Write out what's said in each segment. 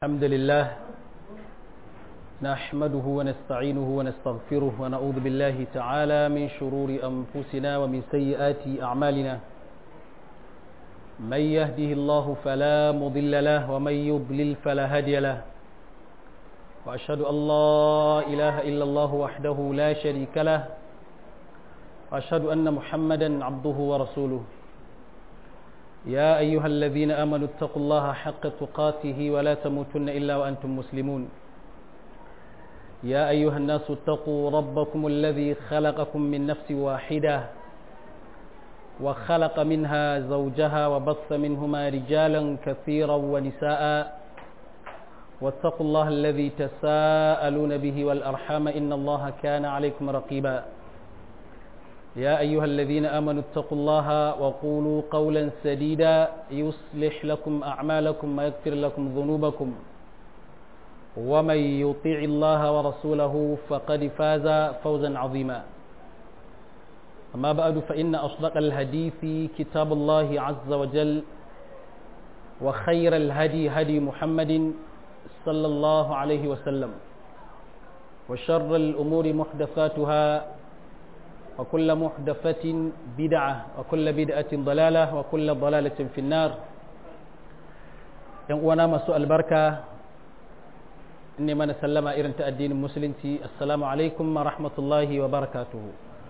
الحمد لله نحمده ونستعينه ونستغفره ونعوذ بالله تعالى من شرور أنفسنا ومن سيئات أعمالنا من يهده الله فلا مضل له ومن يضلل فلا هادي له وأشهد أن لا إله إلا الله وحده لا شريك له وأشهد أن محمدا عبده ورسوله يا أيها الذين آمنوا اتقوا الله حق تقاته ولا تموتن إلا وأنتم مسلمون يا أيها الناس اتقوا ربكم الذي خلقكم من نفس واحدة وخلق منها زوجها وبث منهما رجالا كثيرا ونساء واتقوا الله الذي تساءلون به والأرحام إن الله كان عليكم رقيبا يا أيها الذين آمنوا اتقوا الله وقولوا قولا سديدا يصلح لكم أعمالكم ويغفر لكم ذنوبكم ومن يطيع الله ورسوله فقد فاز فوزا عظيما أما بعد فإن أصدق الحديث كتاب الله عز وجل وخير الهدي هدي محمد صلى الله عليه وسلم وشر الأمور محدثاتها وكل محدثة بدعة وكل بدعة ضلالة وكل ضلالة في النار وانا مسوء البركة إني من سلم إرن الدين المسلم السلام عليكم ورحمة الله وبركاته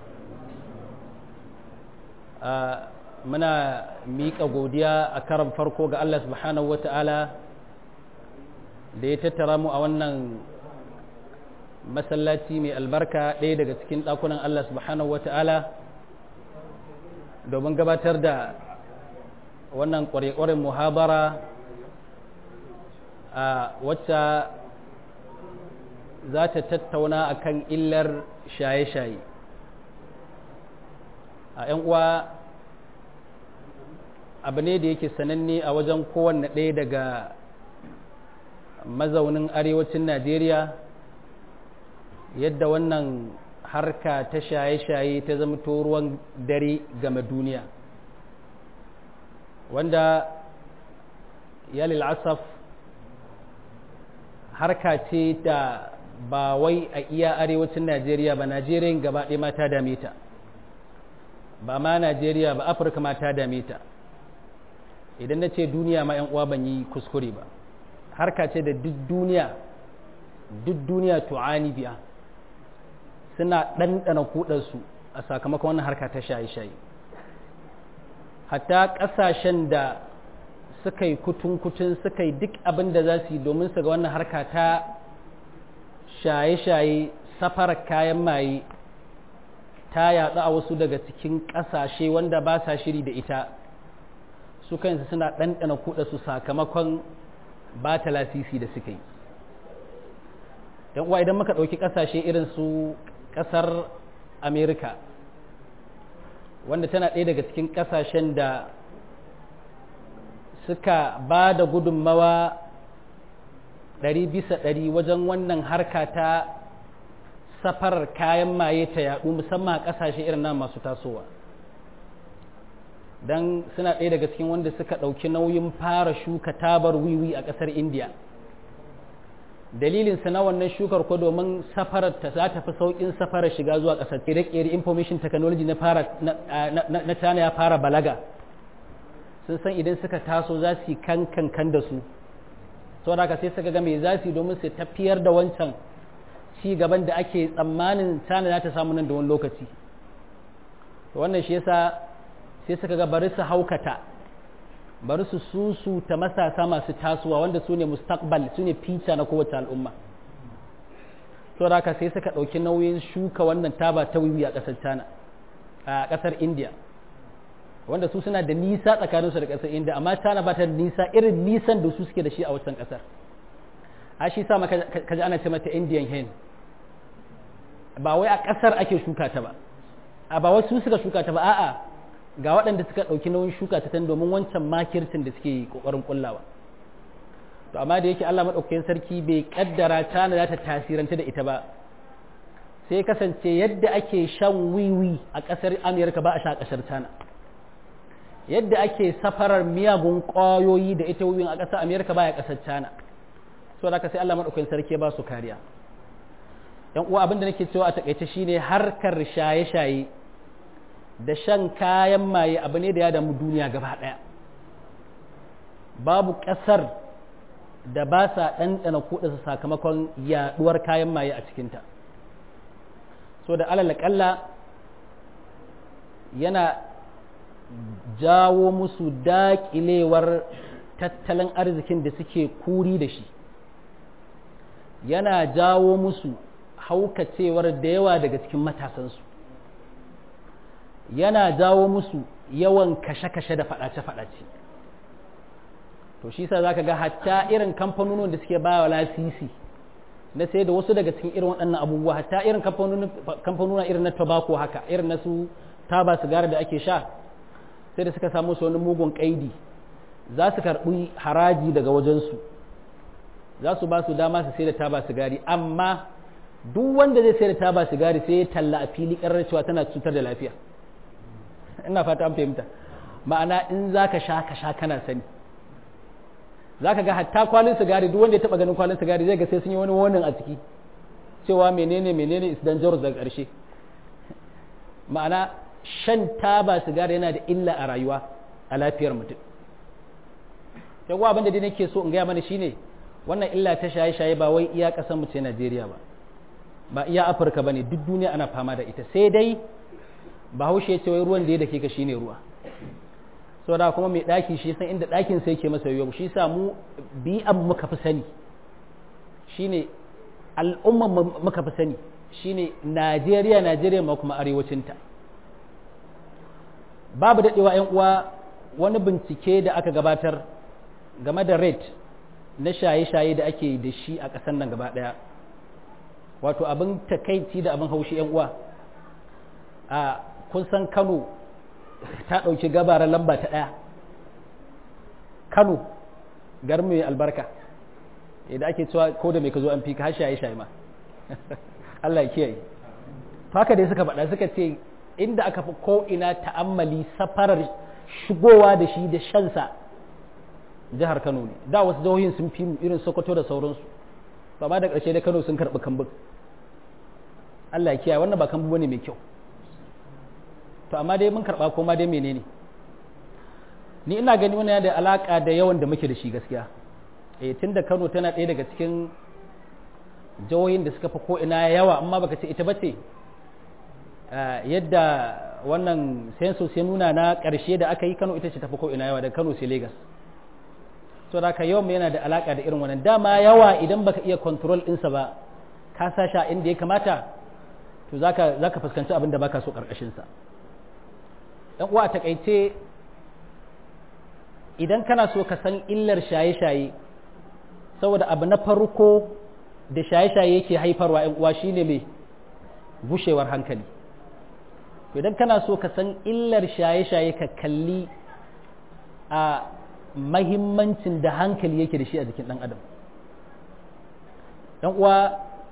muna miƙa godiya a karan farko ga Allah subhanahu wa ta'ala da ya tattara mu a wannan masallaci mai albarka ɗaya daga cikin ɗakunan Allah subhanahu wa ta'ala domin gabatar da wannan ƙware-ƙwaren muhabara a wacce za ta tattauna a kan illar shaye-shaye a ‘yan uwa abu ne da yake sananne a wajen kowanne ɗaya daga mazaunin arewacin najeriya yadda wannan harka ta shaye-shaye ta zama ruwan dare game duniya wanda ya asaf harka ce da ba wai a iya arewacin najeriya ba najeriya gaba ɗaya ma ta dame ta ba ma najeriya ba afirka ma ta dame ta idan na ce duniya ma 'yan uwa ban yi kuskure ba harka ce da duk duniya duk duniya tu'ani biya suna ɗanɗana kuɗarsu a sakamakon wannan harka ta shaye-shaye hatta ƙasashen da suka yi kutun-kutun suka yi duk abin da za su yi domin su ga wannan harka ta shaye-shaye safarar kayan maye ta yaɗu a wasu daga cikin ƙasashe wanda ba sa shiri da ita su kansu suna ɗanɗana kuɗarsu sakamakon ba ta lasisi da suka yi uwa idan muka ɗauki ƙasashe irin su ƙasar amerika wanda tana ɗaya daga cikin ƙasashen da suka ba da gudunmawa ɗari bisa ɗari wajen wannan harka ta safarar kayan maye ta yaɗu musamman a ƙasashe irin nan masu tasowa don suna ɗaya daga cikin wanda suka ɗauki nauyin fara shuka tabar wiwi a ƙasar indiya dalilinsa na wannan shukar ko domin safarar ta za ta fi sauƙin safarar shiga zuwa ƙasar ƙere-ƙere information technology na fara na tana ya fara balaga sun san idan suka taso za su yi kankan kan da su sau da sai suka ga me za su yi domin su tafiyar da wancan ci gaban da ake tsammanin tana za ta samu nan da wani lokaci wannan shi yasa sai suka ga bari su haukata bari su susu ta matasa masu tasowa wanda su ne mustaqbal su ne fita na kowace al'umma so da haka sai suka ɗauki nauyin shuka wannan taba ta wiwi a ƙasar china a ƙasar india wanda su suna da nisa tsakaninsu da ƙasar india amma china ba ta da nisa irin nisan da su suke da shi a wancan ƙasar a shi sa ka ji ana ce mata indian hen ba wai a ƙasar ake shuka ta ba a ba wasu suka shuka ta ba a'a ga waɗanda suka ɗauki nauyin shuka ta tan domin wancan makircin da suke ƙoƙarin ƙullawa to amma da yake Allah maɗaukakin sarki bai ƙaddara tana za ta tasiranta da ita ba sai kasance yadda ake shan wiwi a ƙasar Amerika ba a sha ƙasar tana yadda ake safarar miyagun ƙwayoyi da ita wiwin a ƙasar Amerika ba a ƙasar tana so da sai Allah madaukakin sarki ba su kariya yan uwa abin da nake cewa a takaice shine harkar shaye-shaye da shan kayan maye abu ne da ya damu duniya gaba daya babu kasar da ba sa ɗanɗana kuɗa sakamakon yaɗuwar kayan maye a cikinta so da alal yana jawo musu daƙilewar tattalin arzikin da suke kuri da shi yana jawo musu haukacewar da yawa daga cikin matasansu yana jawo musu yawan kashe-kashe da faɗace-faɗace to shi sa za ka ga hatta irin kamfanonin da suke bawa lasisi na sai da wasu daga cikin irin waɗannan abubuwa hatta irin kamfanonin irin na tobacco haka irin na su taba sigara da ake sha sai da suka samu su wani mugun kaidi za su karɓi haraji daga wajensu za su ba su dama su sai da taba sigari amma duk wanda zai sai da taba sigari sai ya talla a fili ƙarar cewa tana cutar da lafiya ina fata an fahimta ma'ana in za ka sha ka sha kana sani za ka ga hatta kwalin sigari duk wanda ya taɓa ganin kwalin sigari zai ga sai sun yi wani warning a ciki cewa menene menene is dangerous daga ƙarshe ma'ana shan taba sigari yana da illa a rayuwa a lafiyar mutum yawa abin da dai nake so in gaya mana shine wannan illa ta shaye-shaye ba wai iya ƙasar mu ce Najeriya ba ba iya Afirka bane duk duniya ana fama da ita sai dai Bahaushe ya ce wai ruwan da ya dake ka shine ruwa saboda kuma mai daki shi san inda dakin sai yake masa yau shi sa mu bi abu muka fi sani shine al'umma muka fi sani shine Najeriya Najeriya ma kuma arewacinta babu daɗewa ‘yan uwa wani bincike da aka gabatar game da rate na shaye-shaye da ake da shi a ƙasar nan gaba ɗaya wato abin takaici da abin haushi ‘yan uwa a kun san kano ta ɗauki gabarar lamba ta ɗaya kano garin mai albarka da ake cewa ko da mai ka zo an fi ka har shaye-shaye ma Allah ya kiyaye haka dai suka faɗa suka ce inda aka fi ko'ina ta'ammali safarar shigowa da shi da shansa jihar Kano ne da wasu jihohin sun fi irin Sokoto da sauransu ba ma da ƙarshe da Kano sun karɓi kambun Allah ya kiyaye wannan ba kambu bane mai kyau to amma dai mun karɓa ko ma dai menene ni ina gani wannan da alaka da yawan da muke da shi gaskiya eh tunda Kano tana ɗaya daga cikin jihohin da suka fi ko'ina yawa amma baka ce ita bace yadda wannan census ya nuna na ƙarshe da aka yi kano ita ce tafi ko ina yawa da kano sai lagos so da ka yawan yana da alaƙa da irin wannan dama yawa idan baka iya control ɗinsa ba ka sa sha inda ya kamata to za ka fuskanci abin da baka so ƙarƙashinsa ɗan uwa a taƙaice idan kana so ka san illar shaye-shaye saboda abu na farko da shaye-shaye yake haifarwa ‘yan uwa shine mai gushewar hankali idan kana so ka san illar shaye-shaye ka kalli a mahimmancin da hankali yake da shi a jikin ɗan adam ɗan uwa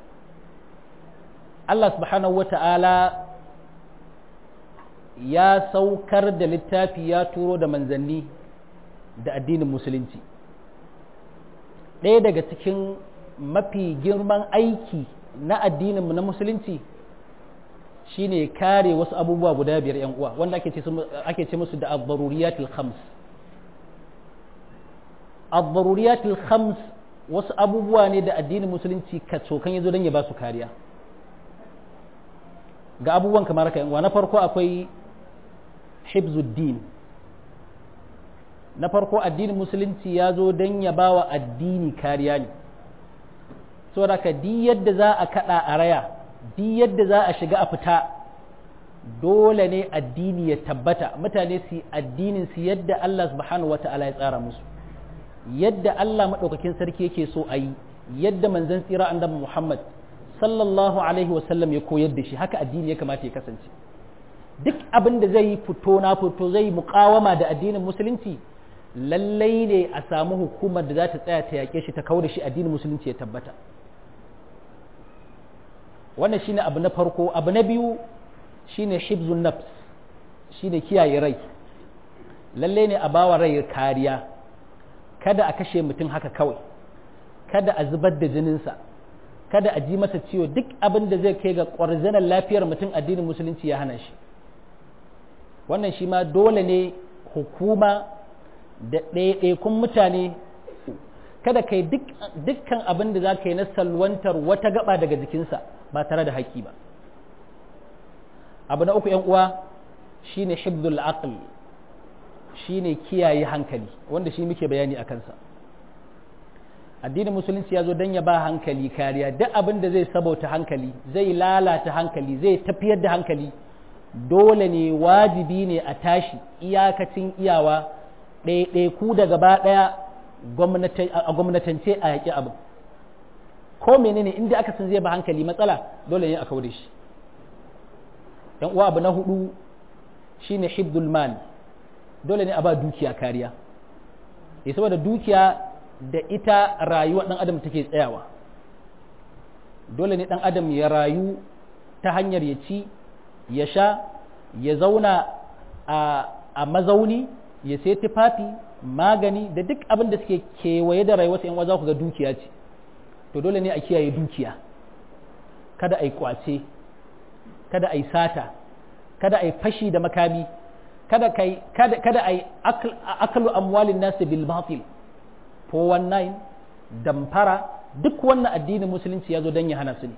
Allah subhanahu wa ta'ala ya saukar da littafi ya turo da manzanni da addinin musulunci ɗaya daga cikin mafi girman aiki na addininmu na musulunci shine kare wasu abubuwa guda biyar yan uwa wanda ake ce musu da ad-daruriyatul khams ad-daruriyatul khams wasu abubuwa ne da addinin musulunci ka cokan yazo don ya ba su kariya ga abubuwan kamar haka yan uwa na farko akwai hibzuddin na farko addinin musulunci ya zo don ya ba wa addini kariya ne saboda ka di yadda za a kada a raya di yadda za a shiga a fita dole ne addini ya tabbata mutane su addinin su yadda Allah subhanahu wata'ala ya tsara musu yadda Allah maɗaukakin sarki yake so a yi yadda manzon tsira annabi Muhammad sallallahu alaihi wasallam ya koyar da shi haka addini ya kamata ya kasance duk abin da zai fito na fito zai muƙawama da addinin musulunci lallai ne a samu hukumar da za ta tsaya ta yaƙe shi ta kawo da shi addinin musulunci ya tabbata wannan shine abu na farko abu na biyu shine hibzun nafs shine kiyaye rai lallai ne a bawa rai kariya kada a kashe mutum haka kawai kada a zubar da jininsa kada a ji masa ciwo duk abin da zai kai ga ƙwarzanar lafiyar mutum addinin musulunci ya hana shi wannan shi ma dole ne hukuma da ɗaiɗaikun mutane kada kai dukkan abin da za ka yi na salwantar wata gaba daga jikinsa ba tare da haƙƙi ba abu na uku uwa shine hibdul aql shine kiyaye hankali wanda shi muke bayani a kansa addinin musulunci ya zo don ya ba hankali kariya duk abin da zai sabauta hankali zai lalata hankali zai tafiyar da hankali dole ne wajibi ne a tashi iyakacin iyawa ɗaiɗaiku da gaba ɗaya a gwamnatance a yaƙi abin ko menene inda aka san zai ba hankali matsala dole ne a kawo da shi yan uwa abu na hudu shine hibdul mal dole ne a ba dukiya kariya ya saboda dukiya da ita rayuwar ɗan adam take tsayawa dole ne ɗan adam ya rayu ta hanyar ya ci ya sha ya zauna a mazauni ya sai tufafi magani da duk abin da suke kewaye da rayuwarsa yan za ku ga dukiya ce to dole ne a kiyaye dukiya kada a yi kwace kada a yi sata kada a yi fashi da makami kada kada a yi akalu amwalin nasu bil batil 419 damfara duk wannan addinin musulunci ya zo don ya hana su ne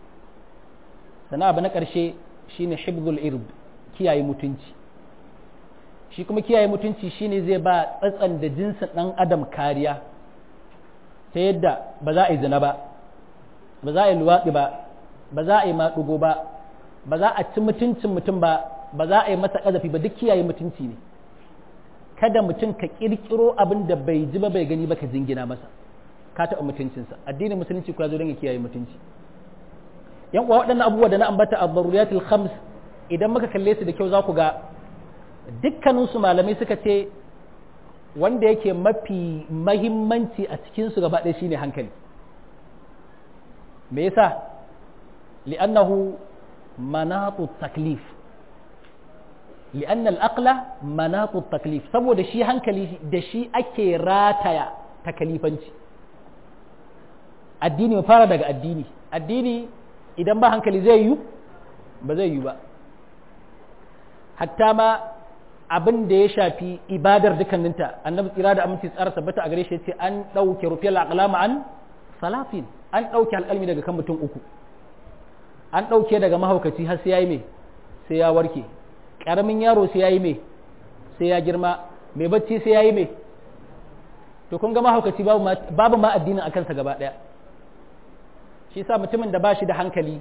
sana abu na ƙarshe shine hibzul irb kiyaye mutunci shi kuma kiyaye mutunci shine zai ba tsatsan da jinsin ɗan adam kariya ta yadda ba za a yi zina ba ba za a yi luwaɗi ba ba za a yi maɗugo ba ba za a ci mutuncin mutum ba ba za a yi masa ƙazafi ba duk kiyaye mutunci ne kada mutum ka ƙirƙiro abin da bai ji ba bai gani ba ka jingina masa ka taɓa mutuncinsa addinin musulunci kuwa zo don ya kiyaye mutunci yan uwa waɗannan abubuwa da na ambata a daruriyatul khams idan muka kalle su da kyau za ku ga dukkaninsu malamai suka ce wanda yake mafi mahimmanci a cikinsu gaba ɗaya shine hankali me yasa li'annahu manatu taklif li'anna al-aqla manatu taklif saboda shi hankali da shi ake rataya takalifanci addini mu fara daga addini addini idan ba hankali zai yi ba zai yi ba hatta ma abin da ya shafi ibadar dukkaninta annabi tsira da aminci tsara tabbata a gare shi ce an ɗauke rufiyar aqlama an salafin an ɗauke alƙalmi daga kan mutum uku an ɗauke daga mahaukaci har sai ya yi mai sai ya warke ƙaramin yaro sai ya yi mai sai ya girma mai bacci sai ya yi mai to kun ga mahaukaci babu ma addinin a kansa gaba ɗaya shi sa mutumin da ba shi da hankali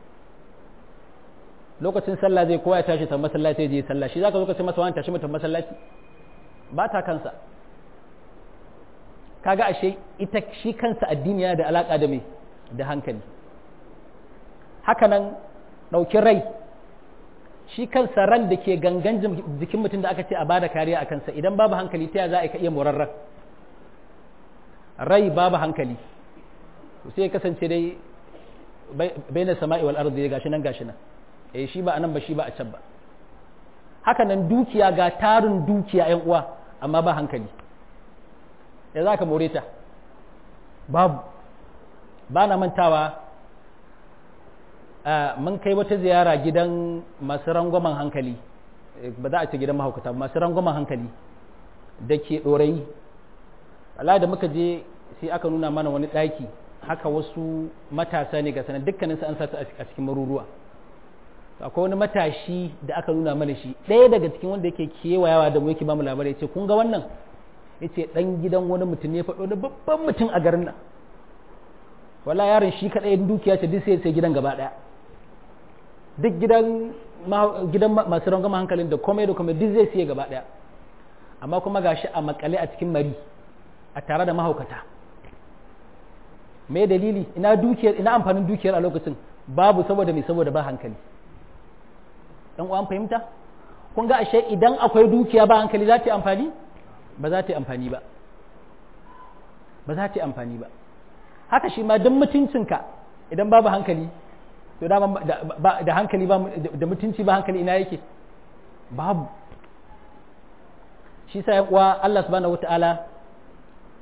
lokacin sallah zai kowa ya tashi ta masallaci je sallah shi zaka zo ka ce masa wani tashi mutum masallaci ba ta kansa kaga ashe ita shi kansa addini yana da alaka da me da hankali haka nan ɗauki rai shi kansa ran da ke gangan jikin mutum da aka ce a bada kariya a kansa idan babu hankali ta za a iya morarren rai babu hankali sai ya kasance dai bai na sama'i wal ardi gashi nan gashi nan eh shi ba anan ba shi ba a can ba haka nan dukiya ga tarin dukiya yan uwa amma ba hankali ya za ka more ta babu ba na mantawa mun kai wata ziyara gidan masu rangwamen hankali ba za a ce gidan mahaukata masu rangwamen hankali da ke ɗorayi Allah da muka je sai aka nuna mana wani ɗaki haka wasu matasa ne ga sanar dukkaninsu an sata a cikin maruruwa akwai wani matashi da aka nuna mana shi ɗaya daga cikin wanda yake kewayawa da mu yake ba mu labarai ce kun ga wannan yace dan gidan wani mutum ne faɗo da babban mutum a garin nan wala yaron shi kaɗai dukiya ce duk sai sai gidan gaba ɗaya duk gidan gidan masu rangama hankalin da komai da komai duk zai siye gaba ɗaya amma kuma gashi a makale a cikin mari a tare da mahaukata me dalili ina dukiyar ina amfanin dukiyar a lokacin babu saboda mai saboda ba hankali dan uwan fahimta kun ga ashe idan akwai dukiya ba hankali za ta yi amfani ba za ta yi amfani ba ba za ta yi amfani ba haka shi ma duk mutuncinka idan babu hankali to da, da hankali ba da mutunci ba hankali ina yake babu shi sa uwa Allah subhanahu wataala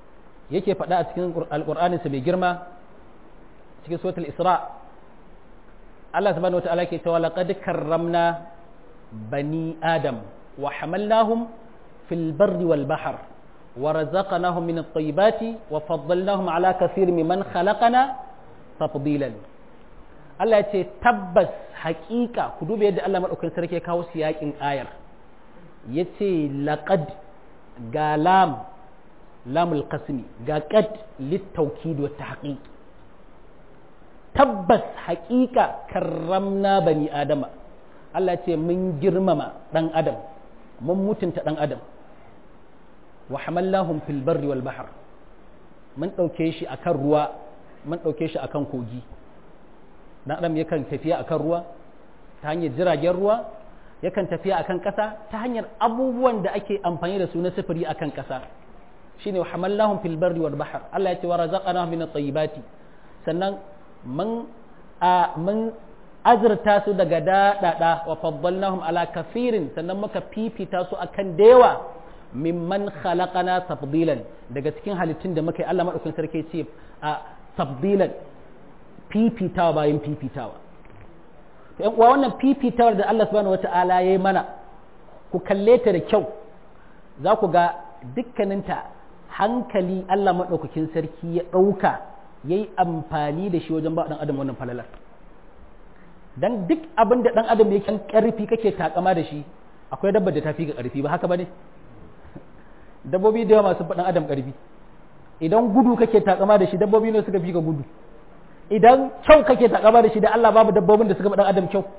yake faɗa a cikin alƙur'anin sa mai girma cikin suratul isra Allah subhanahu wata'ala ke cewa laqad karramna bani adam wa hamalnahum fil barri wal bahr wa razaqnahum min at-tayyibati wa faddalnahum ala kathir mimman khalaqana tafdilan Allah ya ce tabbas haƙiƙa ku duba yadda Allah madaukakin sarki ya kawo siyakin ayar yace laqad ga lam lamul qasmi ga qad litawkid wa tahqiq tabbas haƙiƙa karramna bani adama Allah ce mun girmama ɗan adam mun mutunta ɗan adam wa hamallahum fil barri wal bahr mun ɗauke shi akan ruwa mun ɗauke shi akan kogi ɗan adam yakan tafiya akan ruwa ta hanyar jiragen ruwa yakan tafiya akan ƙasa ta hanyar abubuwan da ake amfani da su na sufuri akan ƙasa shine wa hamallahum fil barri wal bahr Allah ya ce wa razaqnahum min at-tayyibati sannan mun a mun azurta su daga daɗaɗa wa faddalnahum ala kafirin sannan muka fifita su akan dewa mimman khalaqana tafdilan daga cikin halittun da muka yi Allah madaukakin sarki ce a tafdilan fifitawa bayan fifitawa to ƴan uwa wannan fifitawar da Allah subhanahu wata'ala ya yi mana ku kalle ta da kyau za ku ga dukkaninta hankali Allah madaukakin sarki ya ɗauka ya yi amfani da shi wajen ba ɗan adam wannan falalar don duk abin da ɗan adam ya kan ƙarfi kake takama da shi akwai dabbar da ta fi ga ƙarfi ba haka ba ne dabbobi da yawa masu ɗan adam ƙarfi idan gudu kake takama da shi dabbobi ne suka fi ga gudu idan kyau kake takama da shi da Allah babu dabbobin da suka ɗan adam kyau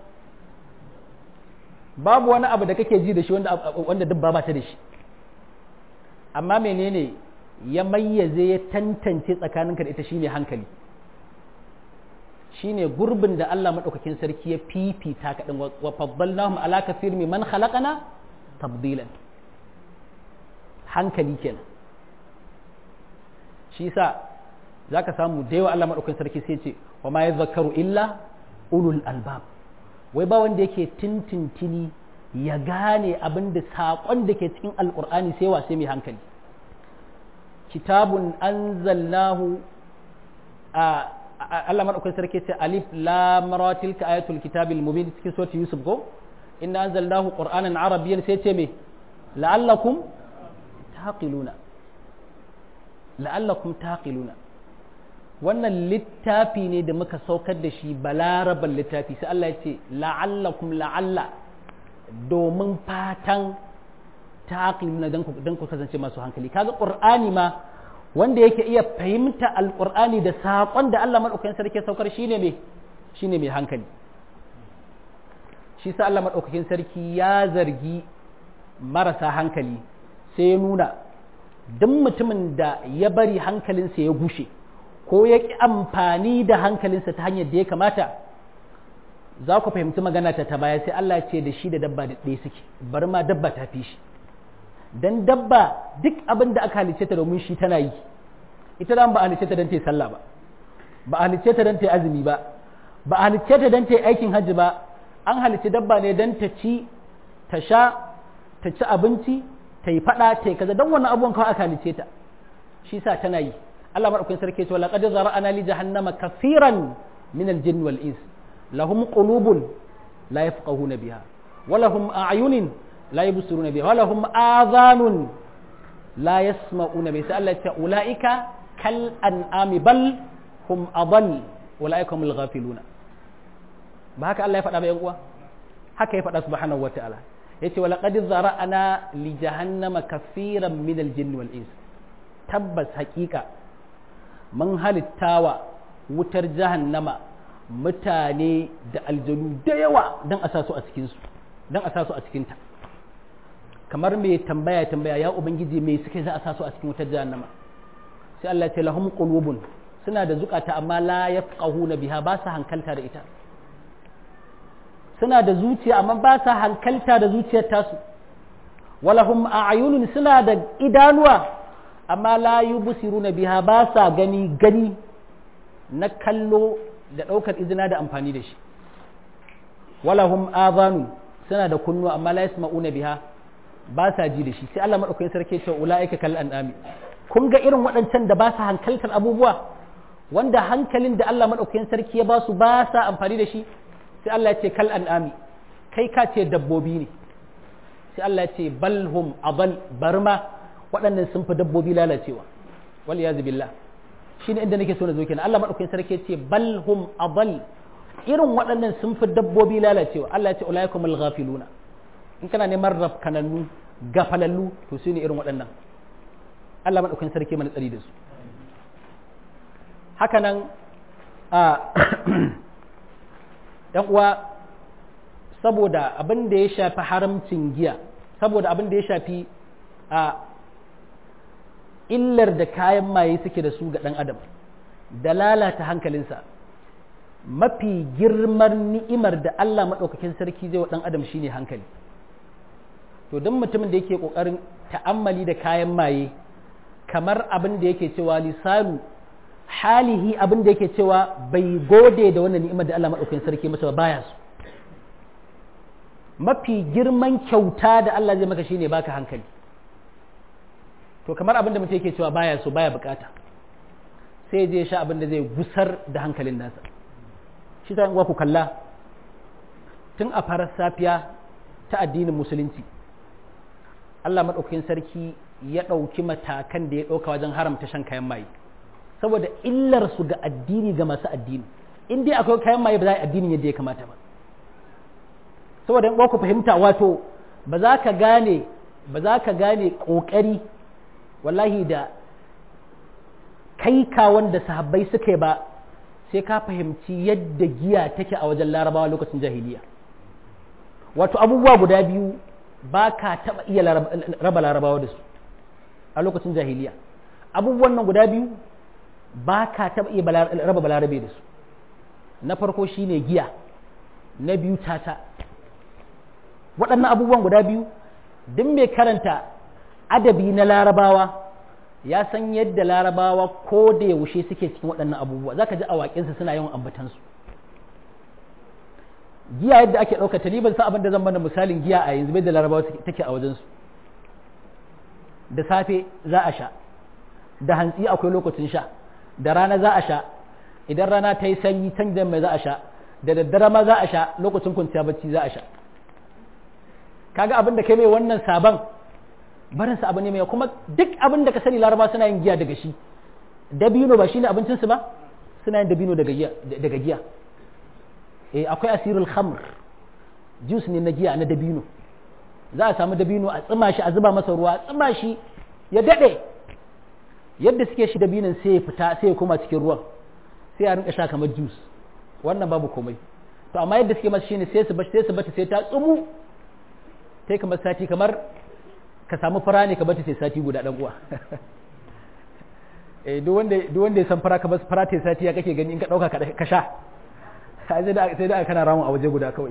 babu wani abu da kake ji da shi wanda dabba ba ta da shi amma menene ya mayyaze ya tantance tsakaninka da ita shine hankali shine gurbin da Allah madaukakin sarki ya fifita ka din wa faddalnahum ala kathir man khalaqana tabdilan hankali kenan shi yasa zaka samu da yawa Allah madaukakin sarki sai ce wa ma yadhakkaru illa ulul albab wai ba wanda yake tintintini ya gane abin da saƙon da ke cikin alƙur'ani sai wa sai mai hankali kitabun anzalnahu a Allah madaukakin sarki ce alif lam ra tilka ayatul kitabil mubin cikin surati yusuf go inna anzalnahu qur'anan arabiyyan sai ce me la'allakum taqiluna la'allakum taqiluna wannan littafi ne da muka saukar da shi balaraban littafi sai Allah ya ce la'allakum la'alla domin fatan taqiluna dan ku dan ku kasance masu hankali kaga qur'ani ma wanda yake iya fahimta alqur'ani da saƙon da Allah madaukakin sarki saukar shine me shine mai hankali shi sa Allah madaukakin sarki ya zargi marasa hankali sai ya nuna duk mutumin da ya bari hankalinsa ya gushe ko ya ƙi amfani da hankalinsa ta hanyar da ya kamata za ku fahimci magana ta ta baya sai Allah ce da shi da dabba da ɗaya suke bari ma dabba ta fi shi dan dabba duk abin da aka halice ta domin shi tana yi ita da ba a halice ta don ta yi sallah ba ba a halice ta don ta yi azumi ba ba a halice ta don ta yi aikin hajji ba an halice dabba ne don ta ci ta sha ta ci abinci ta yi fada ta yi kaza don wannan abubuwan kawai aka halice ta shi sa tana yi Allah madaukakin sarki ce laqad zara'ana li jahannama kafiran min al-jinn wal ins lahum qulubun la yafqahuna biha wa lahum a'yunin la yubsiruna biha wa lahum adhanun la yasma'una biha sai Allah ya ce ulaika kal an'ami bal hum adall ulaika humul ghafiluna ba haka Allah ya faɗa ba yan uwa haka ya faɗa subhanahu wata'ala yace wa laqad zara'ana li jahannama kafiran min al-jinn wal ins tabbas haƙiƙa mun halittawa wutar jahannama mutane da aljanu da yawa don a sa su a cikinsu don a sa su a cikinta kamar mai tambaya tambaya ya ubangiji mai suke za a sa su a cikin wutar jahannama sai Allah ce lahum qulubun suna da zukata amma la yafqahuna biha ba sa hankalta da ita suna da zuciya amma ba sa hankalta da zuciyar tasu walahum a'yunun suna da idanuwa amma la yubsiruna biha ba sa gani gani na kallo da ɗaukar izina da amfani da shi walahum azanu suna da kunnu amma la yasma'una biha ba sa ji da shi sai Allah madaukakin sarki ce ulaika kal an'ami kun ga irin waɗancan da ba su hankaltar abubuwa wanda hankalin da Allah maɗaukakin sarki ya ba su ba sa amfani da shi sai Allah ya ce kal an'ami kai ka ce dabbobi ne sai Allah ya ce balhum abal barma waɗannan sun fi dabbobi lalacewa wal yazi billah shine inda nake so na zo kenan Allah maɗaukakin sarki ya ce balhum abal irin waɗannan sun fi dabbobi lalacewa Allah ya ce ulaikumul ghafiluna in kana neman rafkanannu gafalallu to su ne irin waɗannan Allah maɗaukakin sarki mana tsari da su haka nan a ɗan uwa saboda abin da ya shafi haramcin giya saboda abin da ya shafi a illar da kayan maye suke da su ga ɗan adam da lalata hankalinsa mafi girman ni'imar da Allah maɗaukakin sarki zai wa ɗan adam shine hankali to don mutumin da yake ƙoƙarin ta'ammali da kayan maye kamar abin da yake cewa lisanu halihi abin da yake cewa bai gode da wannan ni'imar da Allah maɗaukakin sarki masa ba baya su mafi girman kyauta da Allah zai maka shine baka hankali to kamar abin da mutum yake cewa baya so baya bukata sai je sha abin da zai gusar da hankalin nasa shi ta ku kalla tun a farar safiya ta addinin musulunci Allah maɗaukakin sarki ya ɗauki matakan da ya ɗauka wajen haramta shan kayan maye saboda illar su ga addini ga masu addini in dai akwai kayan maye ba za a addinin yadda ya kamata ba saboda in ku fahimta wato ba za ka gane ba za ka gane ƙoƙari wallahi da kai ka wanda sahabbai suka yi ba sai ka fahimci yadda giya take a wajen larabawa lokacin jahiliya wato abubuwa guda biyu ba ka taɓa iya raba larabawa da su a lokacin jahiliya abubuwan nan guda biyu ba ka taɓa iya raba balarabe da su na farko shine giya na biyu tata waɗannan abubuwan guda biyu duk mai karanta adabi na larabawa ya san yadda larabawa ko da yaushe suke cikin waɗannan abubuwa za ka ji awaƙinsu suna yawan ambatansu giya yadda ake ɗauka ta ban sa abin da zan mana misalin giya a yanzu bai da larabawa take a wajensu da safe za a sha da hantsi akwai lokacin sha da rana za a sha idan rana ta yi sanyi can da mai za a sha da daddare ma za a sha lokacin kwanciya bacci za a sha kaga abin da kai mai wannan sabon barinsa abu ne mai kuma duk abin da ka sani laraba suna yin giya daga shi dabino ba shine abincinsu ba suna yin dabino daga giya daga giya eh akwai asirul khamr juice ne na giya na dabino za a samu dabino a tsima shi a zuba masa ruwa a tsima shi ya dade yadda suke shi dabinon sai ya fita sai ya koma cikin ruwan sai a rinka sha kamar juice wannan babu komai to amma yadda suke masa shine sai su bace sai su bace sai ta tsumu sai kamar sati kamar ka samu fara ne ka bace sai sati guda dan uwa eh duk wanda duk wanda ya san fara ka bar fara ta sati ya kake gani in ka dauka ka sha sai da sai da kana ramu a waje guda kawai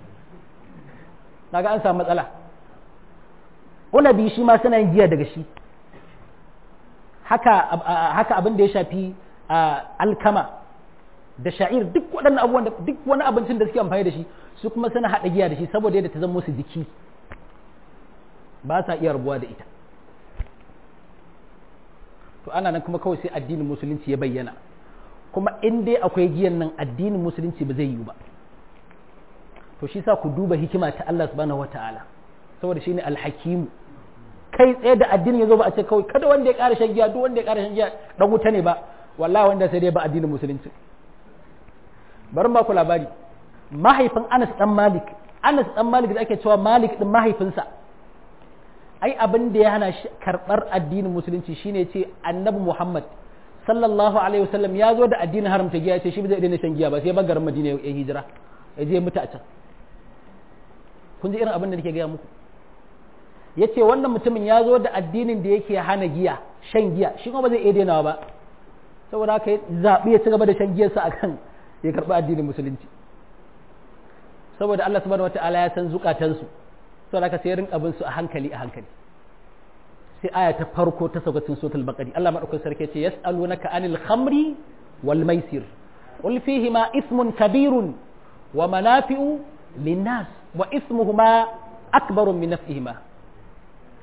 naga an samu matsala unabi shi ma suna yin giya daga shi haka haka abin da ya shafi alkama da sha'ir duk waɗannan abubuwan da duk wani abincin da suke amfani da shi su kuma suna haɗa giya da shi saboda yadda ta zama musu jiki ba sa iya rabuwa da ita to ana nan kuma kawai sai addinin musulunci ya bayyana kuma in dai akwai giyan nan addinin musulunci ba zai yiwu ba to shi sa ku duba hikima ta Allah subhanahu wataala saboda shine alhakimu kai tsaye da addinin yazo ba a ce kawai kada wanda ya ƙara shan giya duk wanda ya ƙara shan giya dan wuta ne ba wallahi wanda sai dai ba addinin musulunci bari ba ku labari mahaifin Anas dan Malik Anas dan Malik da ake cewa Malik din mahaifinsa ai abin da ya hana shi karɓar addinin musulunci shine ce annabi Muhammad sallallahu alaihi wasallam ya zo da addinin haramta giya ya ce shi zai daina shan giya ba sai garin Madina ya hijira ya je mutu a can kun ji irin abin da nake gaya muku ya ce wannan mutumin ya zo da addinin da yake hana giya shan giya shi kuma ba zai iya dainawa ba saboda haka ya zaɓi ya ci gaba da shan giyarsa akan ya karɓi addinin musulunci saboda Allah subhanahu wataala ya san zukatansu saboda haka sai rinka bin su a hankali a hankali sai aya ta farko ta sauka cikin suratul baqari Allah madaukakin sarki ce yas'alunaka anil khamri wal maisir qul fihima ismun kabirun wa manafi'u linnas wa ismuhuma akbaru min naf'ihima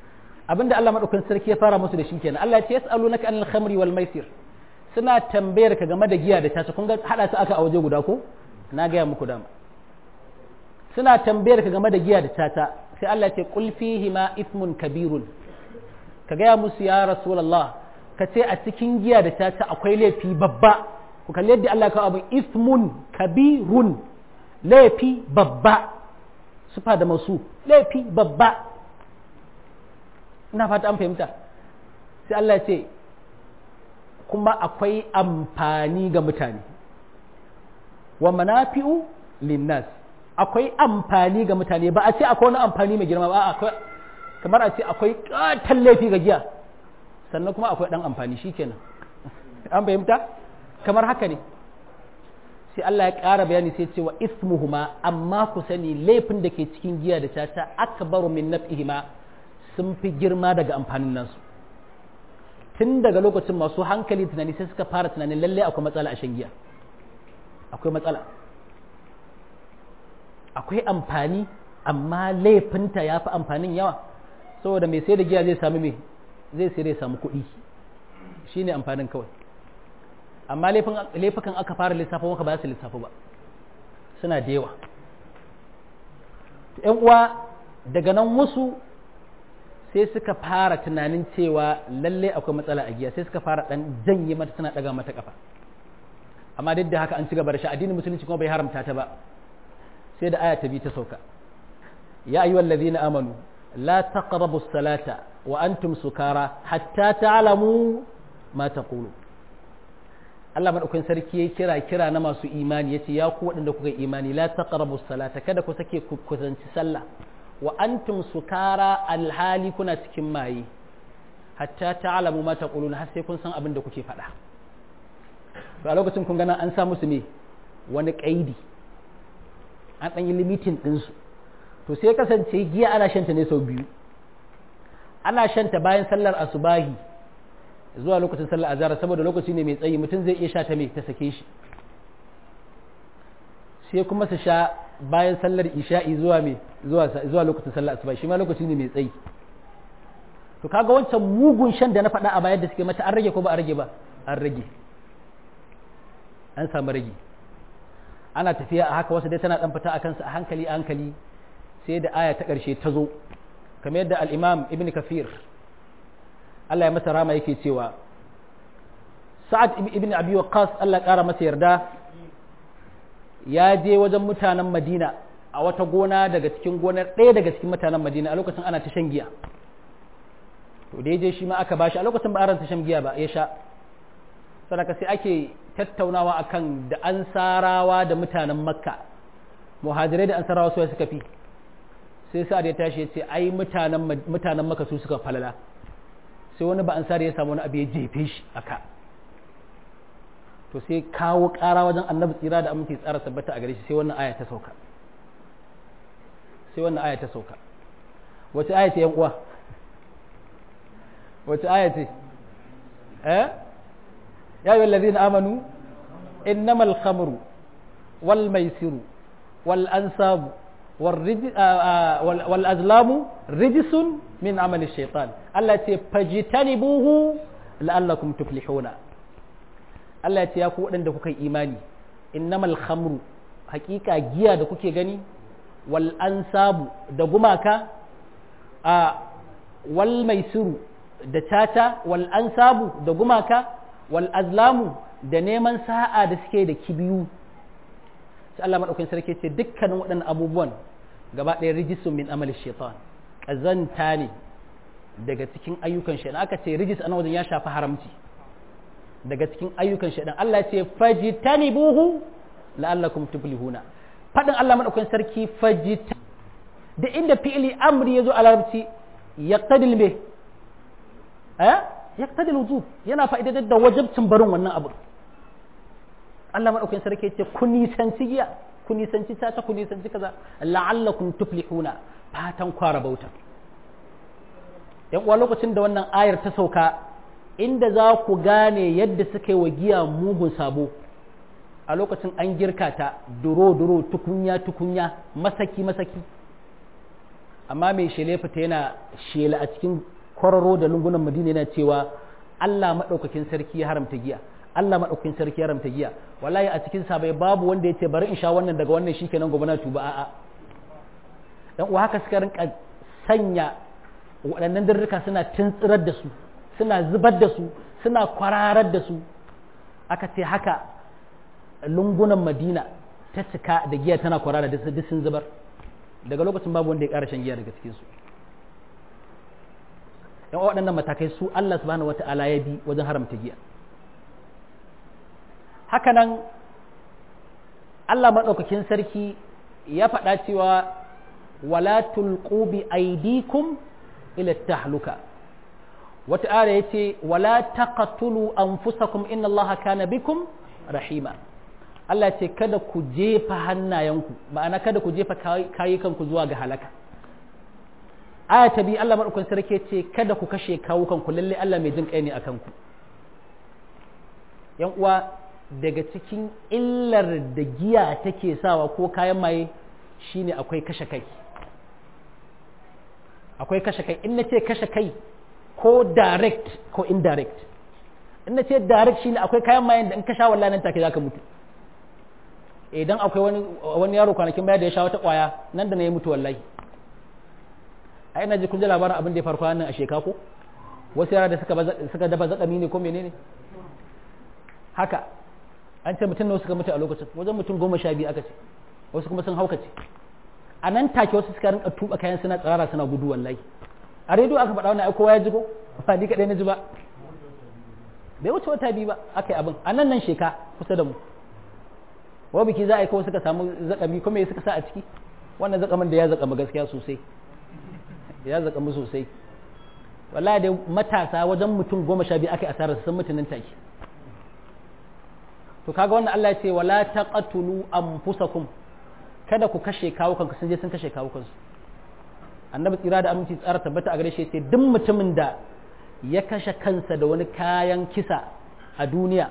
abinda Allah madaukakin sarki ya fara musu da shi kenan Allah ya ce yas'alunaka anil khamri wal maisir suna tambayar ka game da giya da tata kun ga hada su aka a waje guda ko na gaya muku dama suna tambayar ka game da giya da tata sai Allah ya ce qul fihi ma ithmun kabirun ka gaya musu ya rasulullah ka ce a cikin giya da tata akwai laifi babba ku kalli yadda Allah kawo abin ithmun kabirun laifi babba sufa da masu laifi babba ina fata an fahimta sai Allah ya ce kuma akwai amfani ga mutane wa manafi'u linnas akwai amfani ga mutane ba a ce akwai wani amfani mai girma ba akwai kamar a ce akwai katon laifi ga giya sannan kuma akwai dan amfani shikenan an fahimta kamar haka ne sai Allah ya ƙara bayani sai ce wa ismuhuma amma ku sani laifin da ke cikin giya da tata akbaru min naf'ihima sun fi girma daga amfanin nasu tun daga lokacin masu hankali tunani sai suka fara tunanin lalle akwai matsala a shan giya akwai matsala akwai amfani amma laifinta ya fi amfanin yawa saboda mai sai da giya zai sami mai zai sai zai samu kuɗi shi ne amfanin kawai amma laifukan aka fara lissafa maka ba su lissafa ba suna da yawa ‘yan uwa daga nan wasu sai suka fara tunanin cewa lalle akwai matsala a giya sai suka fara dan janye mata suna daga mata kafa amma duk da haka an ci gaba da shi addinin musulunci kuma bai haramta ta ba sai da aya ta bi ta sauka ya ayyuhal ladhina amanu la taqrabu salata wa antum sukara hatta ta'lamu ma taqulu Allah madaukakin sarki ya kira kira na masu imani yace ya ku waɗanda kuka imani la taqrabu salata kada ku sake ku kusanci sallah wa antum sukara alhali kuna cikin maye hatta ta'lamu ma taqulun har sai kun san abin da kuke faɗa to a lokacin kun gana an sa musu ne wani kaidi an ɗan yi limitin ɗinsu to sai kasance giya ana shanta ne sau biyu ana shanta bayan sallar asubahi zuwa lokacin sallar azhar saboda lokaci ne mai tsayi mutum zai iya sha ta mai ta sake shi sai kuma su sha bayan sallar isha'i zuwa mai zuwa lokacin sallar asubahi shi ma lokaci ne mai tsayi to kaga wancan mugun shan da na faɗa a bayan da suke mata an rage ko ba a rage ba an rage an samu rage ana tafiya a haka wasu dai tana dan fita a kansa a hankali a hankali sai da aya ta ƙarshe ta zo kamar yadda al-imam ibn kafir Allah ya masa rama yake cewa sa'ad ibn abi waqqas Allah ƙara masa yarda ya je wajen mutanen madina a wata gona daga cikin gonar ɗaya daga cikin mutanen madina a lokacin ana ta shan giya to da je shi ma aka bashi a lokacin ba a shan giya ba ya sha sadaka sai ake tattaunawa akan da ansarawa da mutanen makka muhajirai da ansarawa su suka fi sai sa'ad ya tashi ya ce ai mutanen mutanen makka su suka falala sai wani ba ansari ya samu wani abu ya jefe shi aka to sai kawo ƙara wajen annabi tsira da aminci tsara sabbata a gare shi sai wannan aya ta sauka sai wannan aya ta sauka wace aya ce yan uwa wace aya ce eh يا أيها الذين آمنوا إنما الخمر والميسر والأنساب والرجس والأزلام رجس من عمل الشيطان التي فاجتنبوه لعلكم تفلحون التي يكون عندك إيماني إنما الخمر حقيقة جيا da kuke gani wal ansabu da gumaka a wal maisiru da tata wal ansabu da gumaka wal azlamu da neman sa'a da suke da kibiyu sai Allah madaukakin sarki ce dukkanin waɗannan abubuwan gaba ɗaya rijisun min amali shaitan ƙazanta ne daga cikin ayyukan shaitan aka ce rijis a wajen ya shafi haramci daga cikin ayyukan shaitan Allah ce fajitanibuhu la'allakum tuflihuna fadin Allah madaukakin sarki fajita da inda fi'ili amri yazo a larabci yaqtadil me eh yaqtadi wujub yana fa'idatar da wajibcin barin wannan abu Allah madaukakin sarki yace ku nisanci giya ku nisanci tata ku nisanci kaza la'allakum tuflihuna fatan kwara bauta yan uwa lokacin da wannan ayar ta sauka inda za ku gane yadda suka yi wa giya mugun sabo a lokacin an girka ta duro duro tukunya tukunya masaki masaki amma mai shele fita yana shela a cikin kwararo da lungunan madina yana cewa Allah maɗaukakin sarki ya haramta giya Allah maɗaukakin sarki ya haramta giya wallahi a cikin sabai babu wanda ya ce bari in sha wannan daga wannan shikenan gobe na tuba a'a dan uwa haka suka rinka sanya waɗannan dirrika suna tuntsirar da su suna zubar da su suna kwararar da su aka ce haka lungunan madina ta cika da giya tana kwarara da duk sun zubar daga lokacin babu wanda ya ƙara shan giya daga cikinsu yan waɗannan matakai su Allah subhanahu wata'ala ya bi wajen haramta giya hakanan Allah maɗaukakin sarki ya faɗa cewa wala tulqu bi aidikum ila tahluka wata ara yace wala taqtulu anfusakum inna Allaha kana bikum rahima Allah ce kada ku jefa hannayenku ma'ana kada ku jefa kayukanku zuwa ga halaka aya ta biyu Allah maɗaukakin sarki ce kada ku kashe kawukanku lalle Allah mai jin kai ne akan ku yan uwa daga cikin illar da giya take sawa ko kayan maye shine akwai kashe kai akwai kashe kai in nace kashe kai ko direct ko indirect in nace direct shine akwai kayan mayen da in ka sha wallahi nan take zaka mutu idan akwai wani wani yaro kwanakin baya da ya sha wata kwaya nan da na yi mutu wallahi a ina ji kun ji labarin abin da ya farko nan a sheka ko wasu yara da suka suka dafa zakami ne ko menene haka an ce mutum nawa suka mutu a lokacin wajen mutum goma sha biyu aka ce wasu kuma sun haukace a nan take wasu suka rinka tuba kayan suna tsirara suna gudu wallahi a rediyo aka faɗa wannan ai kowa ya ji ko ba ni kaɗai na ji ba bai wuce wata biyu ba aka yi abin a nan nan sheka kusa da mu wa biki za a yi kawai suka samu zakami kuma ya suka sa a ciki wannan zakamin da ya zakama gaskiya sosai ya zakamu sosai wallahi dai matasa wajen mutum goma sha biyu aka yi asarar sun mutu nan take to kaga wannan Allah ya ce wala taqatulu anfusakum kada ku kashe kawukanku sun je sun kashe kawukansu annabi tsira da aminci tsara tabbata a gare shi sai duk mutumin da ya kashe kansa da wani kayan kisa a duniya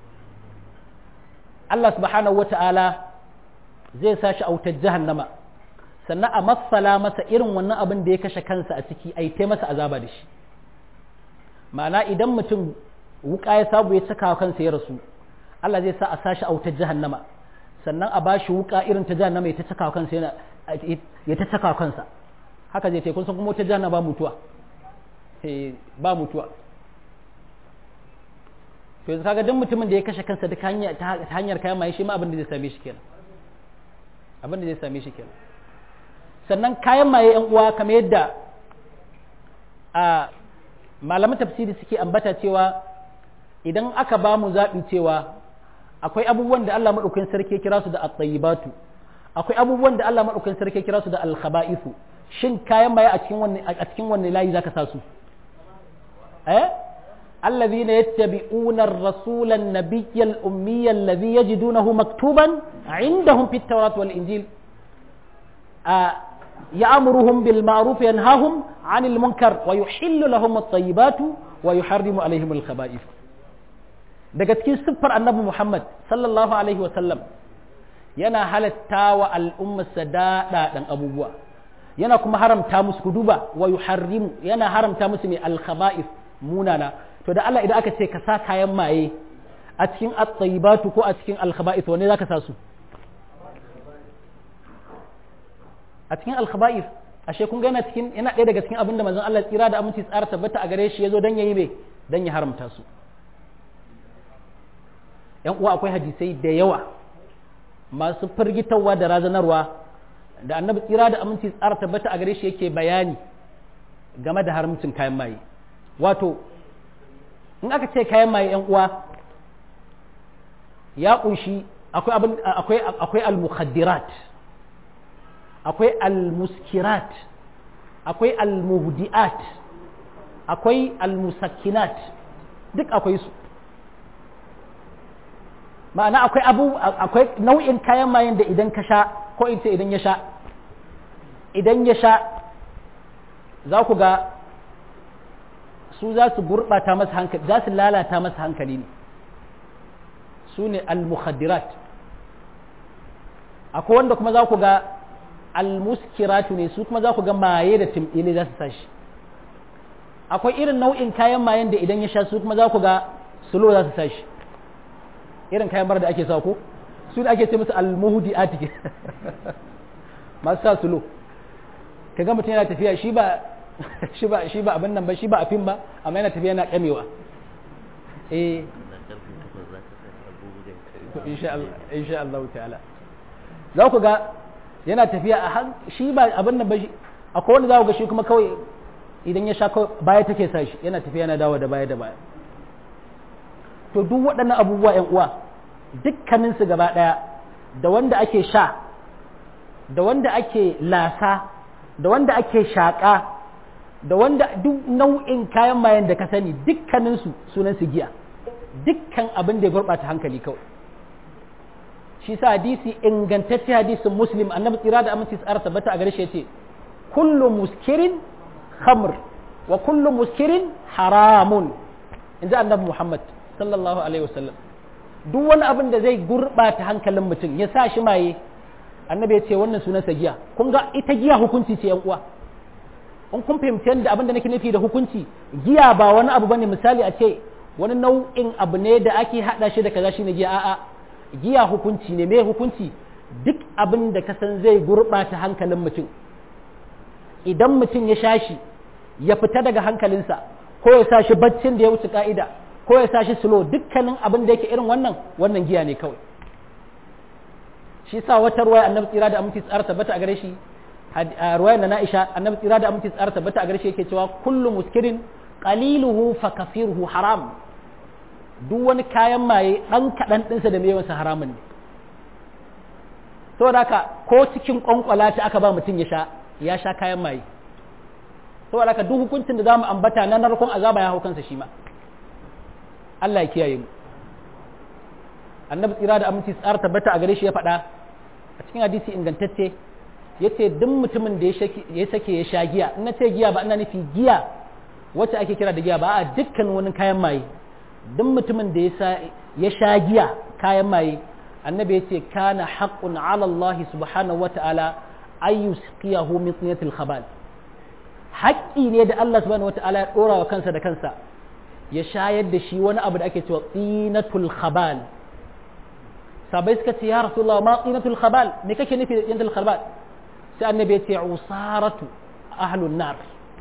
Allah subhanahu wata'ala zai sa shi a wutar jahannama sannan a matsala masa irin wannan abin da ya kashe kansa a ciki a yi masa azaba da shi ma'ana idan mutum wuka ya sabu ya cika kansa ya rasu Allah zai sa a sashi a wutar jahannama sannan a bashi wuka irin ta jahannama ya ta caka kansa yana ya ta caka kansa haka zai ce kun san kuma wutar jahannama ba mutuwa ba mutuwa to yanzu kaga duk mutumin da ya kashe kansa duk hanya ta hanyar kayan maye shi ma abin da zai same shi kenan abin da zai same shi kenan sannan kayan maye yan uwa kamar yadda a malaman tafsiri suke ambata cewa idan aka ba mu zaɓi cewa akwai abubuwan da Allah maɗaukakin sarki ya kira su da at-tayyibatu akwai abubuwan da Allah maɗaukakin sarki ya kira su da al-khaba'ithu shin kayan maye a cikin wanne a cikin wanne layi zaka sa su eh الذين يتبعون الرسول النبي الأمي الذي يجدونه مكتوبا عندهم في التوراة والإنجيل آه يأمرهم بالمعروف ينهاهم عن المنكر ويحل لهم الطيبات ويحرم عليهم الخبائث daga cikin siffar annabi Muhammad sallallahu alaihi sallam yana halatta wa al'ummarsa daɗaɗan abubuwa yana kuma haramta musu ku duba wa yuharrimu yana haramta musu mai alkhaba'if munana to da Allah idan aka ce ka sa kayan maye a cikin at-tayyibatu ko a cikin al-khaba'ith wanne zaka sa su a cikin al-khaba'ith ashe kun ga yana cikin yana ɗaya daga cikin abinda manzon Allah tsira da aminci tsara tabbata a gare shi yazo dan yayi me dan ya haramta su yan uwa akwai hadisai da yawa masu firgitarwa da razanarwa da annabi tsira da aminci tsara tabbata a gare shi yake bayani game da haramcin kayan maye wato in aka ce kayan maye yan uwa ya kunshi akwai abin akwai akwai al-mukhaddirat akwai al-muskirat akwai al-muhdiat akwai al-musakkinat duk akwai su ma'ana akwai abu akwai nau'in kayan mayen da idan ka sha ko in ce idan ya sha idan ya sha za ku ga su za su gurɓata masa hankali za su lalata masa hankali ne su ne al-mukhaddirat akwai wanda kuma za ku ga al-muskiratu ne su kuma za ku ga maye da timɗile za su sashi akwai irin nau'in kayan mayen da idan ya sha su kuma za ku ga sulo za su sa shi irin kayan bar da ake sa ko su da ake ce musu almuhudi atike masu sa sulo ka ga mutum yana tafiya shi ba shi ba shi ba abin nan ba shi ba afin ba amma yana tafiya yana kamewa eh insha Allah insha Allah ta'ala za ku ga yana tafiya a shi ba abin nan ba shi akwai wanda za ku ga shi kuma kawai idan ya sha baya take sa shi yana tafiya yana dawo da baya da baya to duk waɗannan abubuwa ‘yan uwa dukkaninsu gaba ɗaya da wanda ake sha da wanda ake lasa da wanda ake shaƙa da wanda duk nau'in kayan mayan da ka sani dukkaninsu sunansu giya dukkan abin da ya gurɓata hankali kawai shi sa hadisi ingantacce hadisin muslim annabi tsira da aminci tsara tabbata a gare shi yace kullu muskirin khamr wa kullu muskirin haramun in ji annabi muhammad sallallahu alaihi wasallam duk wani abin da zai gurɓata hankalin mutum ya sa shi maye annabi ya ce wannan sunansa giya kun ga ita giya hukunci ce yan uwa in kun fahimci yadda abin da nake nufi da hukunci giya ba wani abu bane misali a ce wani nau'in abu ne da ake hada shi da kaza shine giya a'a giya hukunci ne me hukunci duk abin da ka san zai gurɓata hankalin mutum idan mutum ya sha shi ya fita daga hankalinsa ko ya sa shi baccin da ya wuce ka'ida ko ya sa shi slow dukkanin abin da yake irin wannan wannan giya ne kawai shi sa wata ruwaya annabi tsira da aminci tsara tabbata a gare shi ruwayar da na'isha annabi tsira da aminci tsara tabbata a gare shi yake cewa kullu muskirin qaliluhu fa kafiruhu haram duk wani kayan maye dan kadan dinsa da yawansa haramun ne saboda haka ko cikin kwankwala ta aka ba mutum ya sha ya sha kayan maye saboda haka duk hukuncin da zamu ambata na narkon azaba ya hau kansa shi ma Allah ya kiyaye mu annabi tsira da aminci tsara tabbata a gare shi ya faɗa a cikin hadisi ingantacce ya ce duk mutumin da ya sake ya sha giya in na ce giya ba ina nufi giya wacce ake kira da giya ba a dukkan wani kayan maye duk mutumin da ya sha giya kayan maye annabi ya ce kana haqqun ala Allah subhanahu wa ta'ala ay yusqiyahu min tinatil khabal haƙƙi ne da Allah subhanahu wa ta'ala ya dora wa kansa da kansa ya shayar da shi wani abu da ake cewa tsinatul khabal sabai suka ce ya rasulullah ma tsinatul khabal me kake nufi da tsinatul khabal sai annabi ya ce usaratu ahlun nar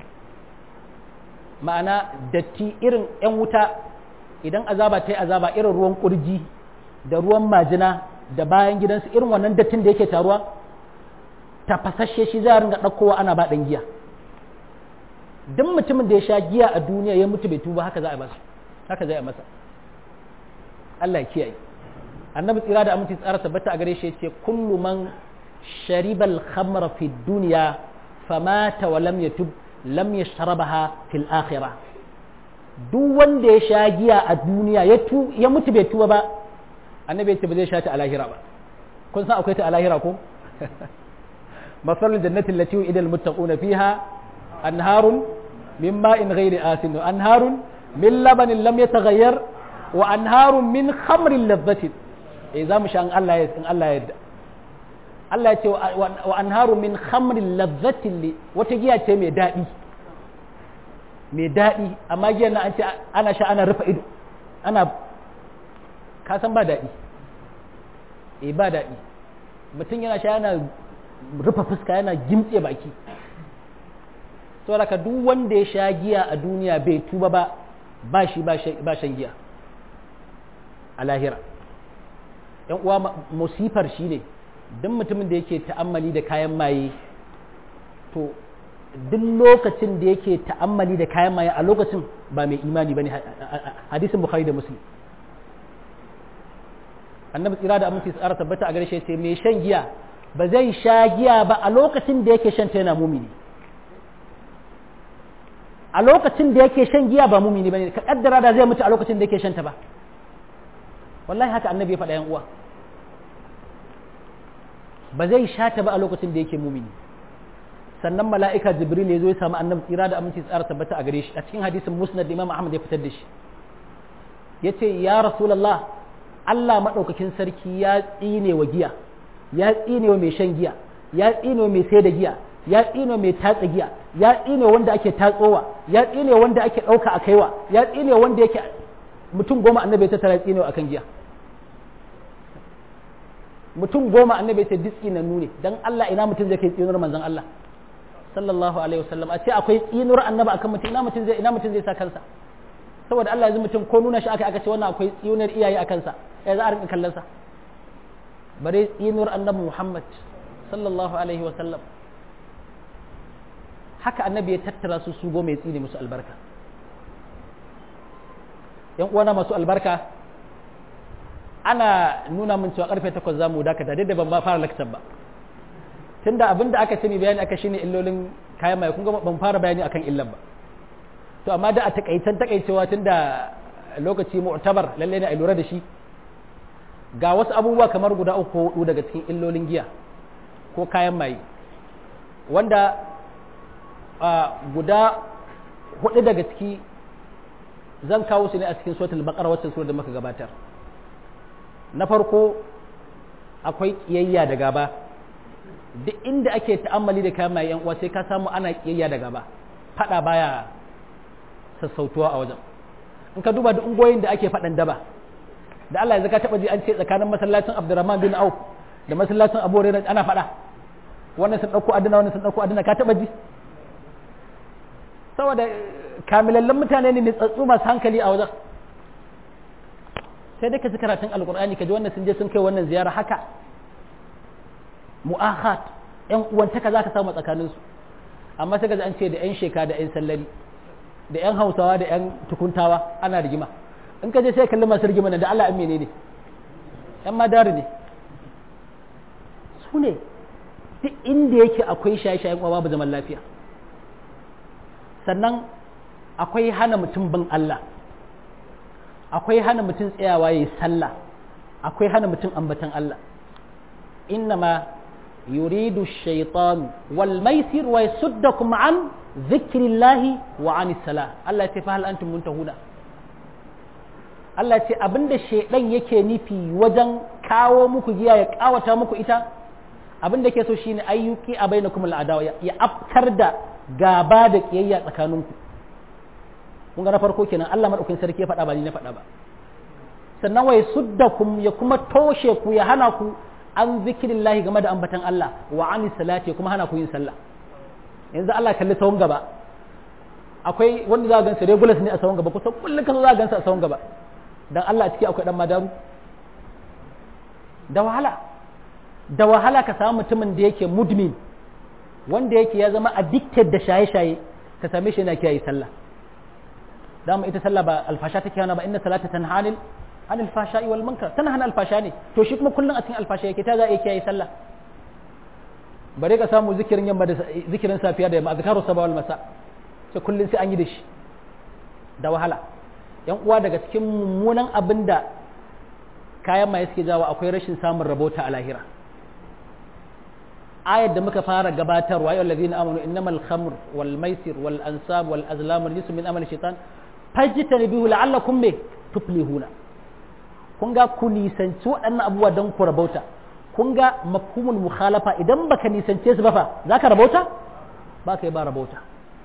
ma'ana datti irin yan wuta idan azaba ta yi azaba irin ruwan kurji da ruwan majina da bayan gidansu irin wannan dattin da yake taruwa tafasasshe shi za a ringa ɗaukowa ana ba ɗan giya duk mutumin da ya sha giya a duniya ya mutu bai tuba haka za a masa haka zai a masa Allah ya kiyaye annabi tsira da aminci tsara tabbata a gare shi yace kullu man sharibal khamra fi dunya famata wa lam yatub lam yashrabaha fil akhirah duk wanda ya sha giya a duniya ya tu ya mutu bai tuba ba annabi ya ce ba zai sha ta a lahira ba kun san akwai ta a lahira ko masalul jannati allati wa'ida al muttaquna fiha anharun min ma'in ghairi asin anharun min labanin lam yataghayyar wa anharun min khamrin ladhatin eh za mu sha in Allah ya in Allah ya yarda Allah ya ce wa anharun min khamrin ladhatin wata giya ce mai daɗi mai daɗi amma giyan nan an ce ana sha ana rufe ido ana ka san ba daɗi eh ba daɗi mutum yana sha yana rufe fuska yana gimtse baki saboda ka duk wanda ya sha giya a duniya bai tuba ba ba shi ba shan giya a lahira yan uwa musifar shi ne duk mutumin da yake ta'ammali da kayan maye to duk lokacin da yake ta'ammali da kayan maye a lokacin ba mai imani ba ne hadisin bukhari da muslim annabi tsira da aminci tsara tabbata a gare shi ce mai shan giya ba zai sha giya ba a lokacin da yake shan ta yana mumini a lokacin da yake shan giya ba mumini bane ka kaddara da zai mutu a lokacin da yake shan ta ba wallahi haka annabi ya faɗa yan uwa ba zai sha ta ba a lokacin da yake mumini sannan mala'ika jibril ya zo ya samu annabi tsira da aminci tsara tabbata a gare shi a cikin hadisin musnad imam ahmad ya fitar da shi yace ya rasulullah Allah madaukakin sarki ya tsine wa giya ya tsine wa mai shan giya ya tsine wa mai sai da giya ya tsine mai tatsa giya ya tsine wanda ake tatsowa ya tsine wanda ake ɗauka a kaiwa ya tsine wanda yake mutum goma annabi ya tattara tsine akan giya mutum goma annabi ya ce duk tsinannu ne dan Allah ina mutum zai kai tsinuwar manzon Allah sallallahu alaihi wasallam a ce akwai tsinuwar annabi akan mutum ina mutum zai ina mutum zai sa kansa saboda Allah yanzu mutum ko nuna shi aka aka ce wannan akwai tsinuwar iyaye akan sa ya za a rinka kallon sa bare tsinuwar annabi Muhammad sallallahu alaihi wasallam haka annabi ya tattara su su goma ya tsine musu albarka yan uwana masu albarka ana nuna min cewa karfe takwas za mu dakata dai da ban ba fara lakcar ba tunda abin da aka sani bayani aka shine illolin kayan mai kun ga ban fara bayani akan illan ba to amma da a takaitan takaicewa tunda lokaci mu'tabar lalle ne a lura da shi ga wasu abubuwa kamar guda uku ko hudu daga cikin illolin giya ko kayan maye wanda guda hudu daga ciki zan kawo su ne a cikin suratul baqara wacce sura da muka gabatar na farko akwai kiyayya da gaba duk inda ake ta'ammali da kayan maye yan uwa sai ka samu ana kiyayya da gaba fada baya sassautuwa a wajen in ka duba duk ungoyin da ake fadan daba da Allah ya zaka taba ji an ce tsakanin masallacin Abdurrahman bin Auf da masallacin Abu Hurairah ana fada wannan sun dauko adana wannan sun dauko adana ka taba ji saboda kamilallen mutane ne tsatsu masu hankali a wajen sai dai ka ji karatun alkur'ani ka ji wannan sun je sun kai wannan ziyara haka mu'ahat yan uwantaka za ka samu tsakaninsu amma sai ka ji an ce da yan sheka da yan sallari da yan hausawa da yan tukuntawa ana rigima in ka je sai kalli masu rigima da Allah an menene yan madari ne su ne duk inda yake akwai shaye-shayen uwa babu zaman lafiya sannan akwai hana mutum bin Allah akwai hana mutum tsayawa ya yi sallah akwai hana mutum ambatan Allah innama yuridu shaitan wal maisir wa yasuddakum an zikrillahi wa anis salah Allah ya ce fa hal antum muntahuna Allah ce abinda shaidan yake nufi wajen kawo muku giya ya kawata muku ita abinda ke so shine ayyuki a bainakum al'adawa ya afkar da gaba da kiyayya tsakaninku kun ga na farko kenan Allah madaukakin sarki ya faɗa ba ni na faɗa ba sannan wai suddakum ya kuma toshe ku ya hana ku an zikirillahi game da ambatan Allah wa ani salati kuma hana ku yin sallah yanzu Allah kalli sawun gaba akwai wanda za ka gansa regulars ne a sawun gaba kusan kullum kan za ka gansa a sawun gaba dan Allah a ciki akwai dan madaru da wahala da wahala ka samu mutumin da yake mudmin wanda yake ya zama addicted da shaye-shaye ka same shi yana kiyaye sallah dama ita sallah ba alfasha take hana ba inna salata tanhanil an alfasha'i wal munkar tana hana alfasha ne to shi kuma kullun a cikin alfasha yake ta za a kiyaye sallah bare ka samu zikirin yamma da zikirin safiya da yamma azkaru sabah wal masa sai kullun sai an yi da shi da wahala yan uwa daga cikin mummunan abin da kayan maye suke jawo akwai rashin samun rabota a lahira ayar da muka fara gabatarwa ya allazina amanu innamal khamr wal maisir wal ansab wal azlam wal min amali shaitan fajtanibuhu la'allakum me tuflihuna kun ga ku nisanci waɗannan abubuwa don ku rabauta kun ga mafhumul mukhalafa idan baka nisance su ba fa zaka rabauta ba ka yi ba rabauta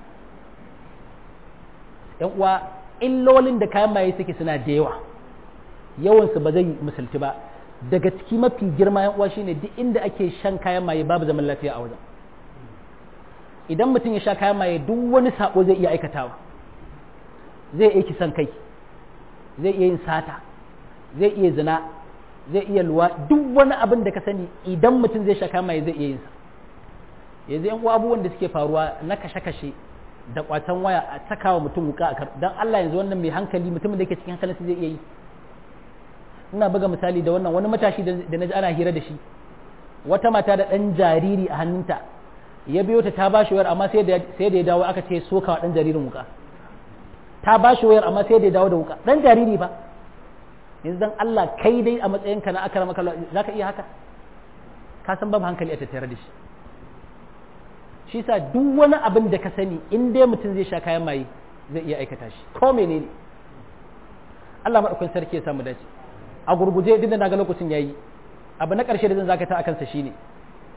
yan uwa illolin da kayan maye suke suna da yawa yawansu ba zai misalti ba daga ciki mafi girma yan uwa shine duk inda ake shan kayan maye babu zaman lafiya a wajen idan mutum ya sha kayan maye duk wani sako zai iya aikatawa zai iya kisan kai zai iya yin sata zai iya zina zai iya luwa duk wani abin da ka sani idan mutum zai sha kayan maye zai iya yin sa yanzu yan uwa abubuwan da suke faruwa na kashe-kashe da kwatan waya a sakawa mutum wuka a dan Allah yanzu wannan mai hankali mutumin da yake cikin hankalinsa zai iya yi ina buga misali da wannan wani matashi da na ji ana hira da shi wata mata da ɗan jariri a hannunta ya biyo ta ta ba shi wayar amma sai da ya dawo aka ce sokawa ɗan jaririn wuka ta ba shi wayar amma sai da ya dawo da wuka ɗan jariri ba yanzu dan Allah kai dai a matsayinka na akara maka za ka iya haka ka san babu hankali a tattare da shi shi sa duk wani abin da ka sani in dai mutum zai sha kayan maye zai iya aikata shi ko menene Allah maɗaukin sarki ya samu dace a gurguje duk da na ga lokacin yayi abu na ƙarshe da zan zakata a kansa shine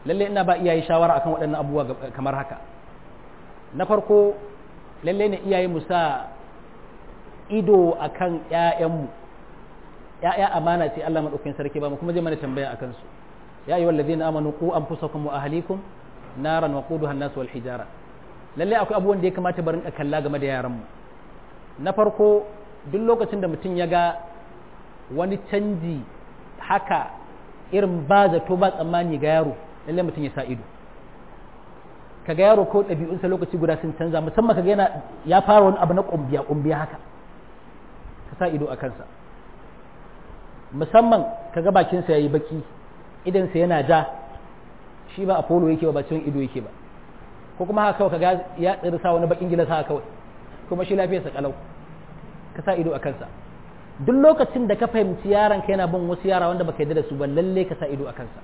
lalle ina ba iyaye shawara akan waɗannan abubuwa kamar haka na farko lalle ne iyaye mu sa ido akan ƴaƴanmu ƴaƴa amana ce Allah madaukakin sarki ba mu kuma zai mana tambaya akan su ya ayyuhal ladina amanu qu anfusakum wa ahlikum naran waquduha an-nas wal hijara lalle akwai abubuwan da ya kamata barin ka kalla game da yaran mu na farko duk lokacin da mutum ya ga wani canji haka irin ba zato ba tsammani ga yaro lalle mutum ya sa ido kaga yaro ko ɗabi'unsa lokaci guda sun canza musamman kaga yana ya fara wani abu na ƙumbiya ƙumbiya haka ka sa ido a kansa musamman kaga bakinsa ya yi baki idansa yana ja shi ba apollo yake ba ba ciwon ido yake ba ko kuma haka kawai kaga ya tsiri sa wani bakin gilas haka kawai kuma shi lafiyarsa kalau ka sa ido a kansa duk lokacin da ka fahimci yaron ka yana bin wasu yara wanda baka yarda da su ba lalle ka sa ido a kansa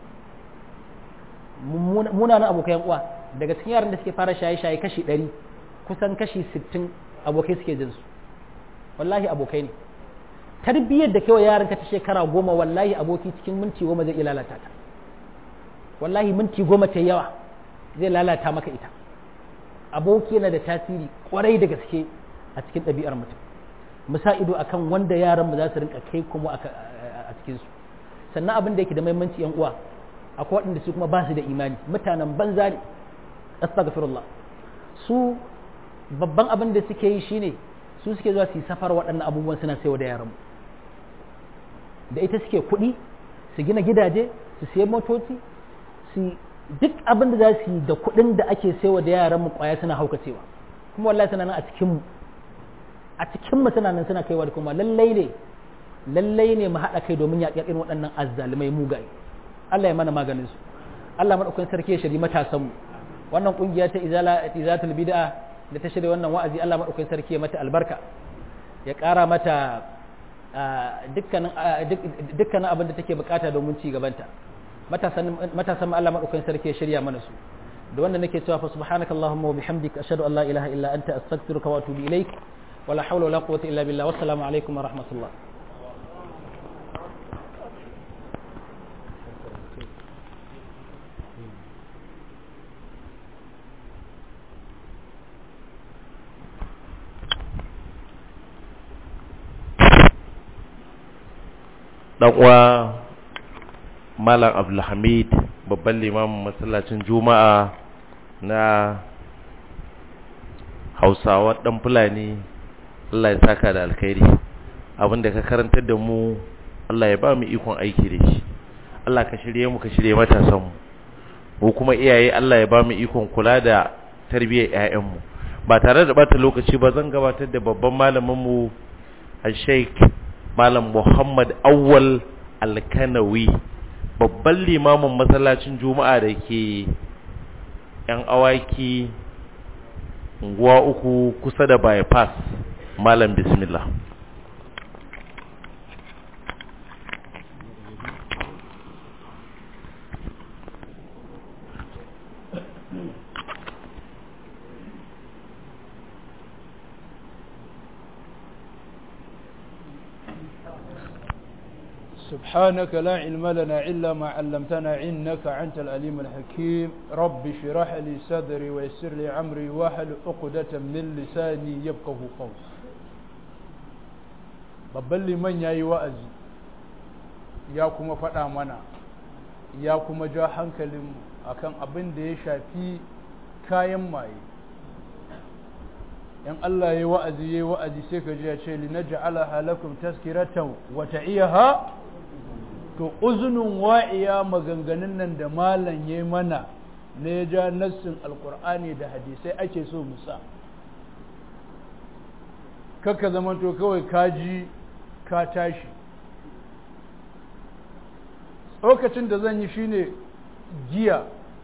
munanan abokan uwa daga cikin yaran da suke fara shaye-shaye kashi ɗari kusan kashi sittin abokai suke jin su wallahi abokai ne tarbiyyar da kawai yaran ka ta shekara goma wallahi aboki cikin minti goma zai iya lalata ta wallahi minti goma ta yawa zai lalata maka ita aboki yana da tasiri kwarai da gaske a cikin ɗabi'ar mutum mu sa ido akan wanda yaran mu za su rinka kai kuma a cikin su sannan abin da yake da muhimmanci yan uwa akwai waɗanda su kuma ba su da imani mutanen banza ne astaghfirullah su babban abin da suke yi shine su suke zuwa su yi safar waɗannan abubuwan suna saiwa da yaran da ita suke kuɗi su gina gidaje su siya motoci su duk abin da za su yi da kuɗin da ake saiwa da yaran mu kwaya suna haukacewa kuma wallahi suna nan a cikin mu a cikin mu suna nan suna kaiwa da kuma lallai ne lallai ne mu haɗa kai domin yaƙi irin waɗannan azzalumai mugaye Allah ya mana maganin su Allah madaukakin sarki ya shiri matasan mu wannan kungiya ta izala izatul bid'a da ta shirya wannan wa'azi Allah madaukakin sarki ya mata albarka ya ƙara mata dukkanin dukkanin abin da take bukata domin ci gabanta matasan matasan Allah madaukakin sarki ya shirya mana su da wanda nake cewa fa subhanakallahumma wa bihamdika ashhadu an la ilaha illa anta astaghfiruka wa atubu ilaik wala hawla wala quwwata illa billah wassalamu alaikum wa rahmatullah dan uwa malam abdulhamid babban limamin masallacin juma'a na hausawa dan fulani allah ya saka da alkhairi abinda ka karantar da mu allah ya ba mu ikon aiki da shi allah ka shirye mu ka shirye matasan mu mu kuma iyaye allah ya ba mu ikon kula da tarbiyyar 'ya'yanmu ba tare da bata lokaci ba zan gabatar da babban malamin mu al-sheikh Malam Muhammad Awwal Alkanawi babban limamin masallacin Juma'a da ke ‘yan awaki unguwa uku kusa da bypass Malam Bismillah. سبحانك لا علم لنا إلا ما علمتنا إنك أنت الأليم الحكيم رب اشرح لي صدري ويسر لي عمري واحلل عقدة من لساني يفقه قولي babban liman ya yi wa'azi ya kuma faɗa mana ya kuma ja hankalin akan abin da ya shafi kayan maye in Allah ya yi wa'azi ya yi wa'azi sai ka ji ya ce linaja'ala halakum taskiratan wa ta'iyaha to uzunin wa'iya maganganun nan da malam ya mana na ya ja nassin alkur'ani da hadisai ake so musa kakka zama to kawai kaji ka tashi lokacin da zan yi shine giya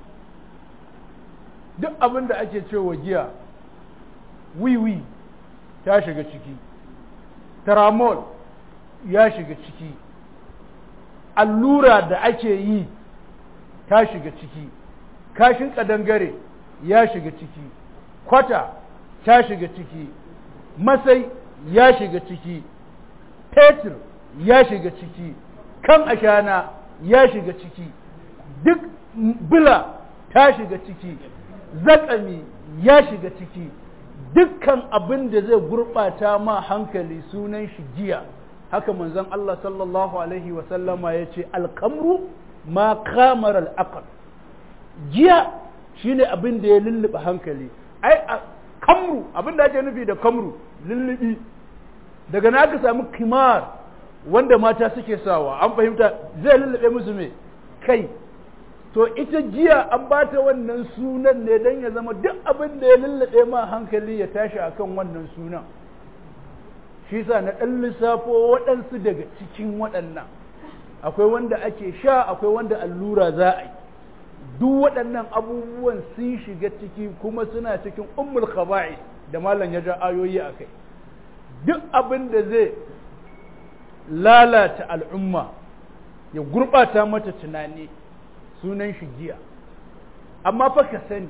duk abin da ake cewa giya wiwi ta shiga ciki taramol ya shiga ciki allura da ake yi ta shiga ciki kashin kadangare ya shiga ciki kwata ta shiga ciki masai ya shiga ciki fetur ya shiga ciki kan ashana ya shiga ciki duk bila ta shiga ciki zakami ya shiga ciki dukkan abin da zai gurɓata ma hankali sunan shi giya haka manzon Allah sallallahu alaihi wasallama ya ce alkamru ma kamar al'aqal giya shine abin da ya lullube hankali ai kamru abin da ake nufi da kamru lullubi daga na aka samu kimar wanda mata suke sawa an fahimta zai lullube musu me kai to ita jiya an ba ta wannan sunan ne don ya zama duk abin da ya lullube ma hankali ya tashi akan wannan sunan shi sa na ɗan lissafo waɗansu daga cikin waɗannan akwai wanda ake sha akwai wanda allura za a yi duk waɗannan abubuwan sun shiga ciki kuma suna cikin ummul khaba'i da malam ya ja ayoyi a kai duk abin da zai lalata al'umma ya gurɓata mata tunani sunan shi giya amma fa ka sani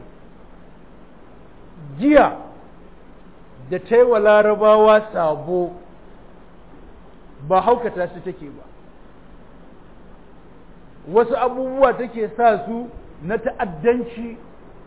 giya da ta yi wa larabawa sabo ba haukata su take ba wasu abubuwa take sa su na ta'addanci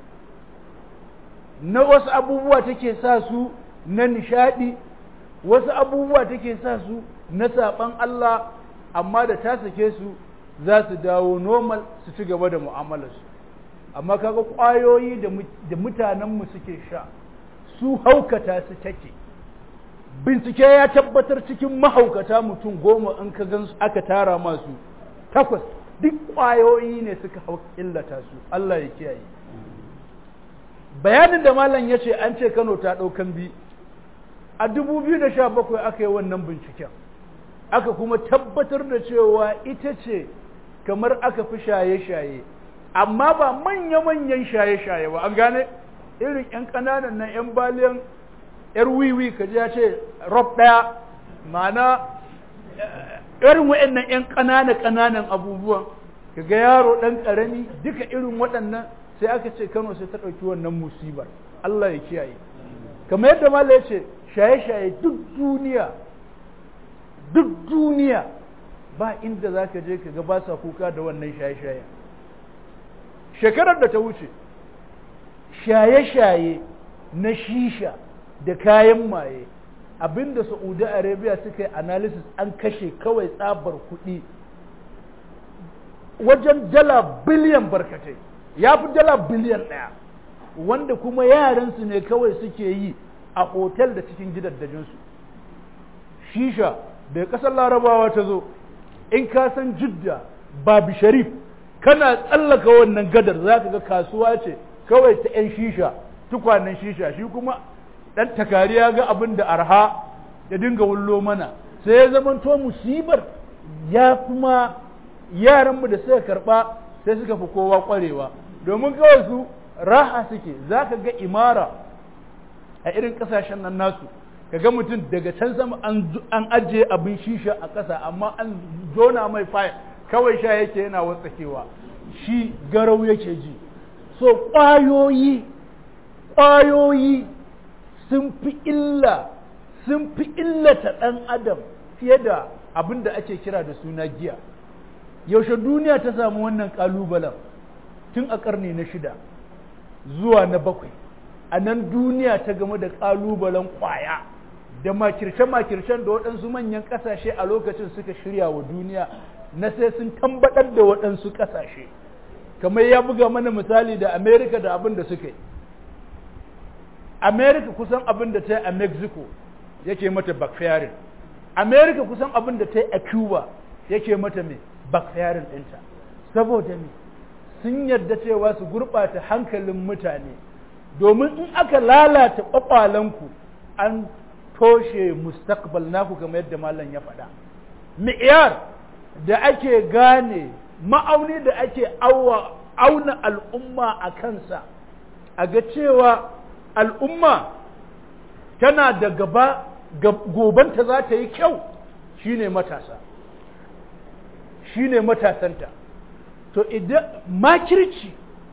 na wasu abubuwa take sa su na nishadi wasu abubuwa take sa su na saɓan Allah amma da ta sake su za su dawo normal su ci gaba da mu'amalarsu amma kaga ƙwayoyi da mutanenmu suke sha su haukata su take bincike ya tabbatar cikin mahaukata mutum goma in ka gan aka tara masu takwas duk ƙwayoyi ne suka illata su Allah ya kiyaye bayanin da malam ya ce an ce Kano ta ɗaukan bi a 2017 aka yi wannan binciken aka kuma tabbatar da cewa ita ce kamar aka fi shaye-shaye amma ba manya-manyan shaye-shaye ba an gane irin 'yan ƙananan na 'yan baliyan 'yar wiwi ka ya ce rob ɗaya ma'ana irin waɗannan 'yan ƙanana-ƙananan abubuwan ka ga yaro ɗan ƙarami duka irin waɗannan sai aka ce kano sai ta ɗauki wannan musibar Allah ya kiyaye kamar yadda mala ya ce shaye-shaye duk duniya duk duniya ba inda za ka je ka ga ba sa kuka da wannan shaye-shaye shekarar da ta wuce shaye-shaye na shisha da kayan maye abinda saudi arabia suka yi analysis an kashe kawai tsabar kuɗi wajen dala biliyan barkatai ya fi dala biliyan ɗaya wanda kuma yaransu ne kawai suke yi a hotel da cikin gidaddajinsu shisha da ƙasar larabawa ta zo in ka san jidda babu sharif kana tsallaka wannan gadar za ka ga kasuwa ce kawai ta 'yan shisha tukwanen shisha shi kuma ɗan takariya ga abin da arha ya dinga wullo mana sai ya zama to musibar ya kuma yaranmu da suka karɓa sai suka fi kowa ƙwarewa domin kawai su raha suke za ka ga imara a irin ƙasashen nan nasu ka ga mutum daga can sama an ajiye abin shisha a ƙasa amma an jona mai fayil kawai sha yake yana watsakewa shi garau yake ji so ƙwayoyi ƙwayoyi sun fi illa sun fi illata ɗan adam fiye da abin da ake kira da suna giya yaushe duniya ta samu wannan ƙalubalen tun a ƙarni na shida zuwa na bakwai a nan duniya ta game da ƙalubalen ƙwaya da makirce-makircen da waɗansu manyan ƙasashe a lokacin suka shirya wa duniya na sai sun tambaɗar da waɗansu ƙasashe kamar ya buga mana misali da amerika da abin da suka yi amerika kusan abin da ta yi a mexico yake mata backfiring amerika kusan abin da ta yi a cuba yake mata mai backfiring ɗinta saboda me sun yarda cewa su gurɓata hankalin mutane domin in aka lalata ƙwaƙwalanku an toshe mustaqbal naku kamar yadda malam ya faɗa mi'yar da ake gane ma'auni da ake auna al'umma a kansa a ga cewa al'umma tana da gaba gobanta za ta yi kyau shine matasa shine matasanta to idan makirci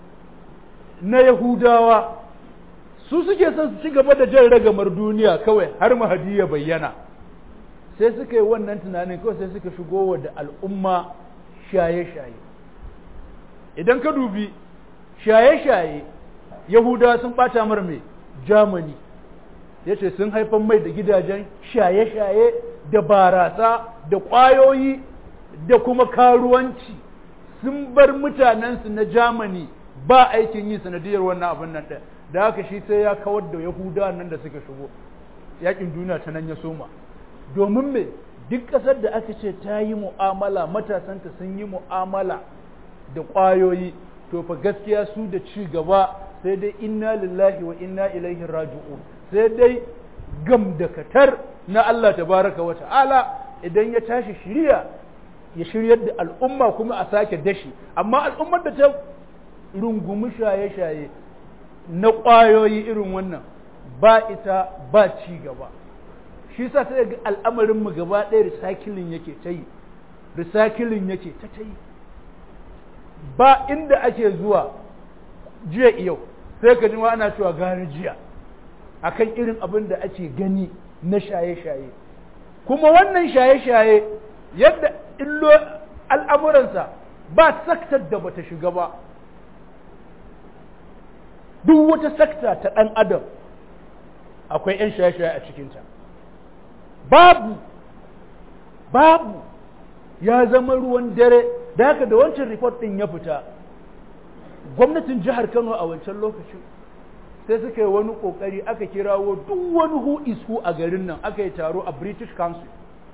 na yahudawa su suke son su ci gaba da jan ragamar duniya kawai har mahadi ya bayyana sai suka yi wannan tunanin kawai sai suka shigo wa da al'umma shaye-shaye idan ka dubi shaye-shaye yahuda sun ɓata mar mai germany ya ce sun haifan mai da gidajen shaye-shaye da barasa da ƙwayoyi da kuma karuwanci sun bar mutanensu na germany ba aikin yi sanadiyar wannan abin nan ɗaya da haka shi sai ya kawar da yahuda nan da suka shigo yakin duniya ta nan ya soma domin me duk ƙasar da aka ce ta yi mu'amala matasanta sun yi mu'amala da ƙwayoyi to fa gaskiya su da ci gaba sai dai inna lillahi wa inna ilaihi raji'un sai dai gam da katar na Allah tabaraka wa ta'ala idan ya tashi shirya ya shiryar da al'umma kuma a sake dashi amma al'ummar da ta rungumi shaye-shaye na ƙwayoyi irin wannan ba ita ba ci gaba shi sa sai ga al'amarin mu gaba ɗaya recycling yake ta yi recycling yake ta ta yi ba inda ake zuwa jiya yau sai ka ji ma ana cewa gane jiya akan irin abin da ake gani na shaye-shaye kuma wannan shaye-shaye yadda illo al'amuransa ba saktar da bata shiga ba duk wata sakta ta ɗan adam akwai 'yan shaye-shaye a cikinta babu babu ya zama ruwan dare da haka da wancan report ɗin ya fita gwamnatin jihar kano a wancan lokacin sai suka yi wani ƙoƙari aka kirawo duk wani who is who a garin nan aka yi taro a british council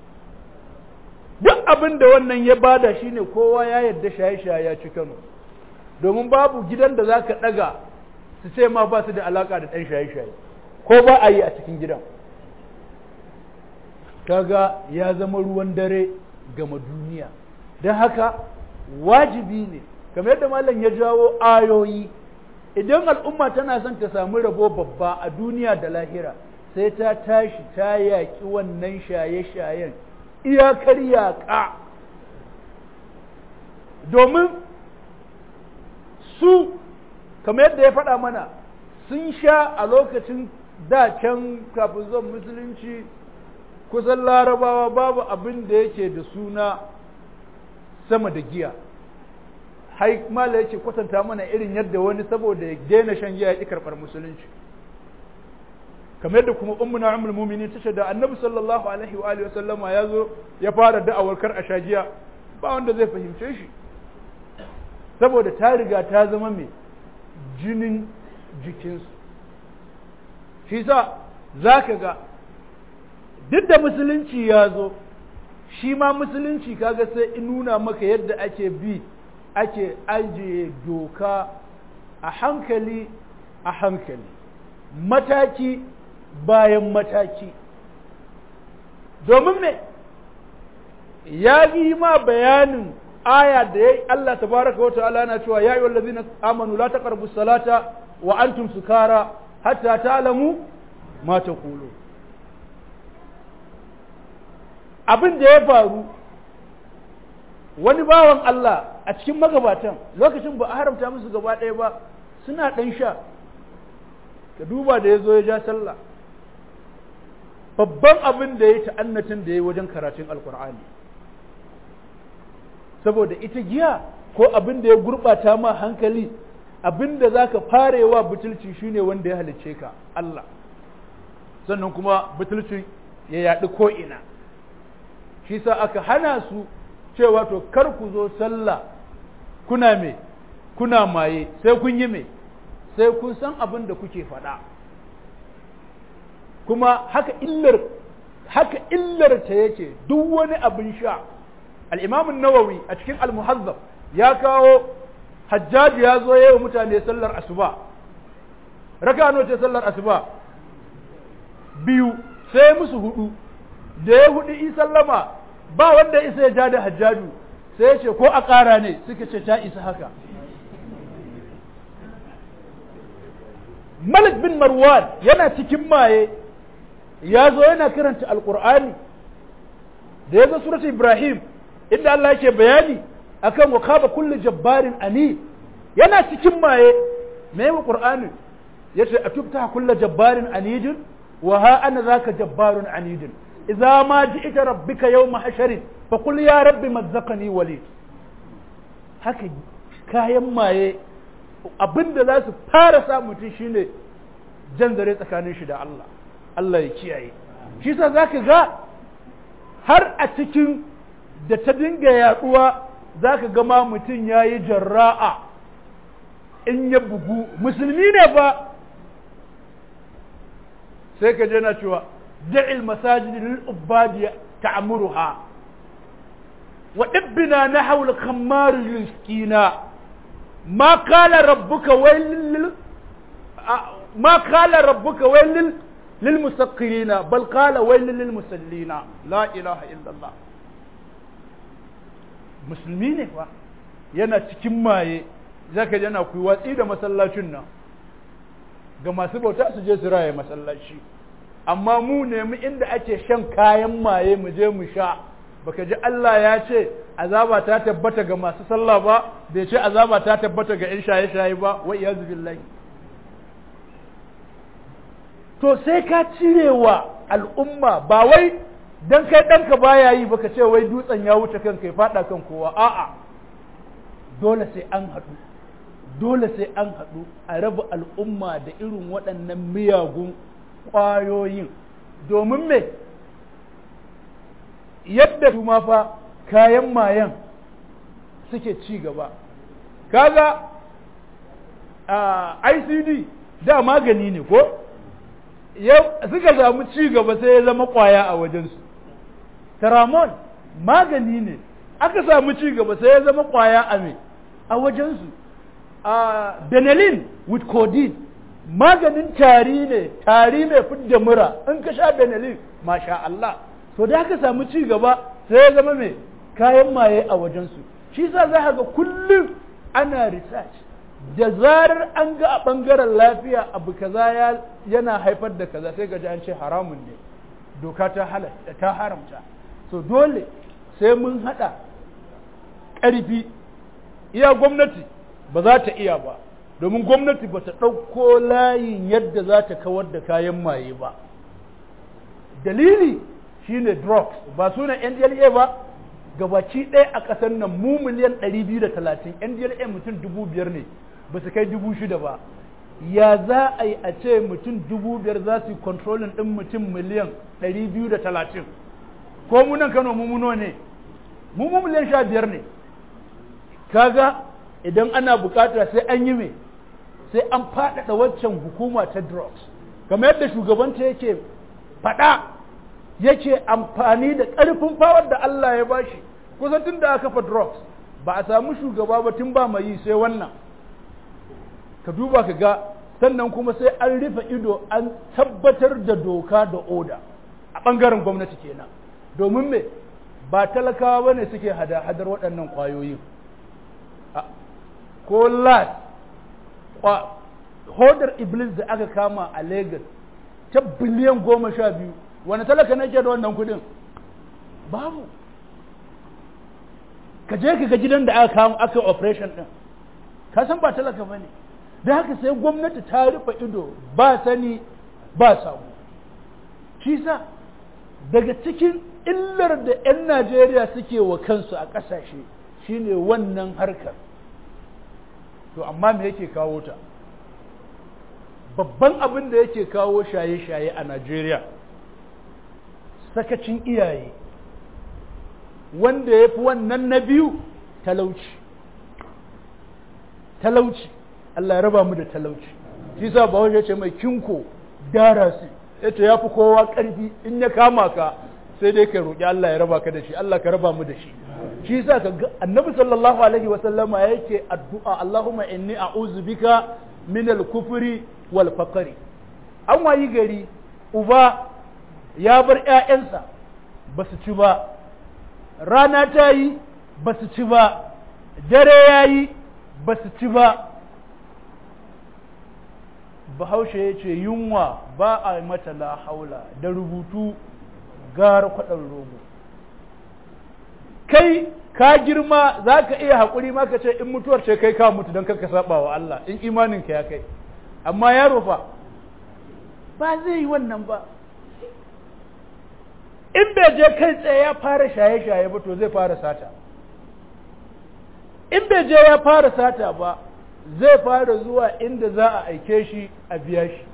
duk abin da wannan ya bada shine kowa ya yarda shaye-shaye ya ci kano domin babu gidan da za ka ɗaga su ce ma ba su da alaƙa da ɗan shaye-shaye ko ba a yi a cikin gidan kaga ya zama ruwan dare gama duniya don haka wajibi ne kamar yadda malam ya jawo ayoyi idan al'umma tana son ta samu rabo babba a duniya da lahira sai ta tashi ta yaƙi wannan shaye-shayen iyakar yaƙa domin su kamar yadda ya faɗa mana sun sha a lokacin da can kafin zuwan musulunci kusan larabawa babu abin da yake da suna sama da giya hai mala yake kwatanta mana irin yadda wani saboda ya daina shan giya ya ƙi karɓar musulunci kamar yadda kuma ummuna ummul mu'minin tace da annabi sallallahu alaihi wa alihi wasallama ya zo ya fara da'awar kar a sha giya ba wanda zai fahimce shi saboda ta riga ta zama mai jinin jikinsu shi sa za ka ga duk da musulunci ya zo shi ma musulunci kaga sai in nuna maka yadda ake bi ake ajiye doka a hankali a hankali mataki bayan mataki domin me ya yi ma bayanin aya da ya Allah tabaraka wa ta'ala na cewa ya yi wallazina amanu la taqrabu salata wa antum sukara hatta ta'lamu ma taqulu abin da ya faru wani bawan Allah a cikin magabatan lokacin ba a haramta musu gaba ɗaya ba suna ɗan sha ka duba da ya zo ya ja sallah babban abin da ya yi ta'annatin da ya yi wajen karatun alkur'ani saboda ita giya ko abin da ya gurɓata ma hankali abin da za ka farewa butulci shine wanda ya halicce ka Allah sannan kuma butulcin ya yaɗi ko'ina shi sa aka hana su cewa to kar ku zo sallah kuna me kuna maye sai kun yi me sai kun san abin da kuke faɗa kuma haka illar haka illar ta yake duk wani abin sha al-imam nawawi a cikin al-muhazzab ya kawo hajjaji ya zo yayin mutane sallar asuba raka nawa ce sallar asuba biyu sai musu hudu da ya hudu i sallama ba wanda isa ya ja da hajjaju sai ya ce ko a ƙara ne suka ce ta isa haka malik bin marwan yana cikin maye ya zo yana karanta alkur'ani da ya zo surat ibrahim inda Allah yake bayani akan wa kaba kullu jabbarin ani yana cikin maye me yi qur'ani yace atubta kullu jabbarin anidin wa ha ana zaka jabbarun anidin idza ma ji'ta rabbika yawma hasharin fa qul ya rabbi mazzaqani walid haka kayan maye abin da za su fara sa mutum shine jan zare tsakanin shi da Allah Allah ya kiyaye shi sa za ka ga har a cikin da ta dinga yaduwa za ka gama mutum ya yi jarra'a in ya bugu musulmi ne ba sai ka je na cewa da'il masajid lil ubadi ta'muruha wa ibbina nahwa al khammar yuskina ma qala rabbuka waylil ma qala rabbuka waylil lil musaqqirina bal qala waylil lil musallina la ilaha illa allah musulmi ne fa yana cikin maye zaka yana ku watsi da masallacin nan ga masu bauta su je su raye masallaci amma mu nemi inda ake shan kayan maye mu je mu sha baka ji Allah ya ce azaba ta tabbata ga masu sallah ba bai ce azaba ta tabbata ga 'yan shaye-shaye ba wa iyazu billahi to sai ka cirewa al'umma ba wai dan kai ɗanka baya yi baka ce wai dutsen ya wuce kanka ya faɗa kan kowa a'a dole sai an haɗu dole sai an haɗu a raba al'umma da irin waɗannan miyagun ƙwayoyin domin me yadda su ma fa kayan mayan suke ci gaba kaga a icd da magani ne ko suka samu ci gaba sai ya zama ƙwaya a wajensu taramon magani ne aka samu ci gaba sai ya zama ƙwaya a me a wajensu a benelin with codeine maganin tari ne tari mai fidda mura in ka sha benelin masha Allah so da aka samu ci gaba sai ya zama mai kayan maye a wajensu shi sa za ga kullum ana research da zarar an ga a ɓangaren lafiya abu kaza yana haifar da kaza sai gaji an ce haramun ne doka ta halatta ta haramta so dole sai mun haɗa ƙarfi iya gwamnati ba za ta iya ba domin gwamnati ba ta ɗauko layin yadda za ta kawar da kayan maye ba dalili shine drugs ba sunan ndla ba gabaci ɗaya a ƙasar nan mu miliyan 230 ndla mutum dubu biyar ne ba su kai dubu shida ba ya za a yi a ce mutum dubu biyar za su yi kontrolin ɗin mutum miliyan 230 ko munan kano mummuno ne mu miliyan sha biyar ne kaga idan ana bukata sai an yi mai sai an faɗaɗa waccan hukuma ta drugs kamar yadda shugabanta yake faɗa yake amfani da ƙarfin fawar da Allah ya bashi kusan tun da aka kafa drugs ba a samu shugaba ba tun ba mai yi sai wannan ka duba ka ga sannan kuma sai an rufe ido an tabbatar da doka da oda a ɓangaren gwamnati kenan domin me ba talakawa ba ne suke hada-hadar waɗannan ƙwayoyin ko lat hodar iblis da aka kama a Legas ta biliyan goma sha biyu wani talaka nake da wannan kudin babu ka je ka ga gidan da aka kama aka operation din ka san ba talaka bane da haka sai gwamnati ta rufe ido ba sani ba samu shi sa daga cikin illar da 'yan Najeriya suke wa kansu a ƙasashe shine wannan harkar to amma me yake kawo ta babban abin da yake kawo shaye-shaye a Najeriya sakacin iyaye wanda ya fi wannan na biyu talauci talauci Allah ya raba mu da talauci shi sa ba ya ce mai kinko dara su yace ya fi kowa ƙarfi in ya kama ka sai dai ka roƙi Allah ya raba ka da shi Allah ka raba mu da shi shi yasa ka ga annabi sallallahu alaihi wa sallama yake addu'a Allahumma inni a'udhu bika min al-kufri wal faqri an wayi gari uba ya bar ƴaƴansa ba su ci ba rana ta yi ba su ci ba dare ya yi ba su ci ba bahaushe ya ce yunwa ba a mata la haula da rubutu gara kwaɗan rogo kai ka girma za ka iya haƙuri ma ka ce in mutuwar ce kai ka mutu don karka saba wa Allah in imaninka ya kai amma yaro fa ba zai yi wannan ba in bai je kai tsaye ya fara shaye-shaye ba to zai fara sata in bai je ya fara sata ba zai fara zuwa inda za a aike shi a biya shi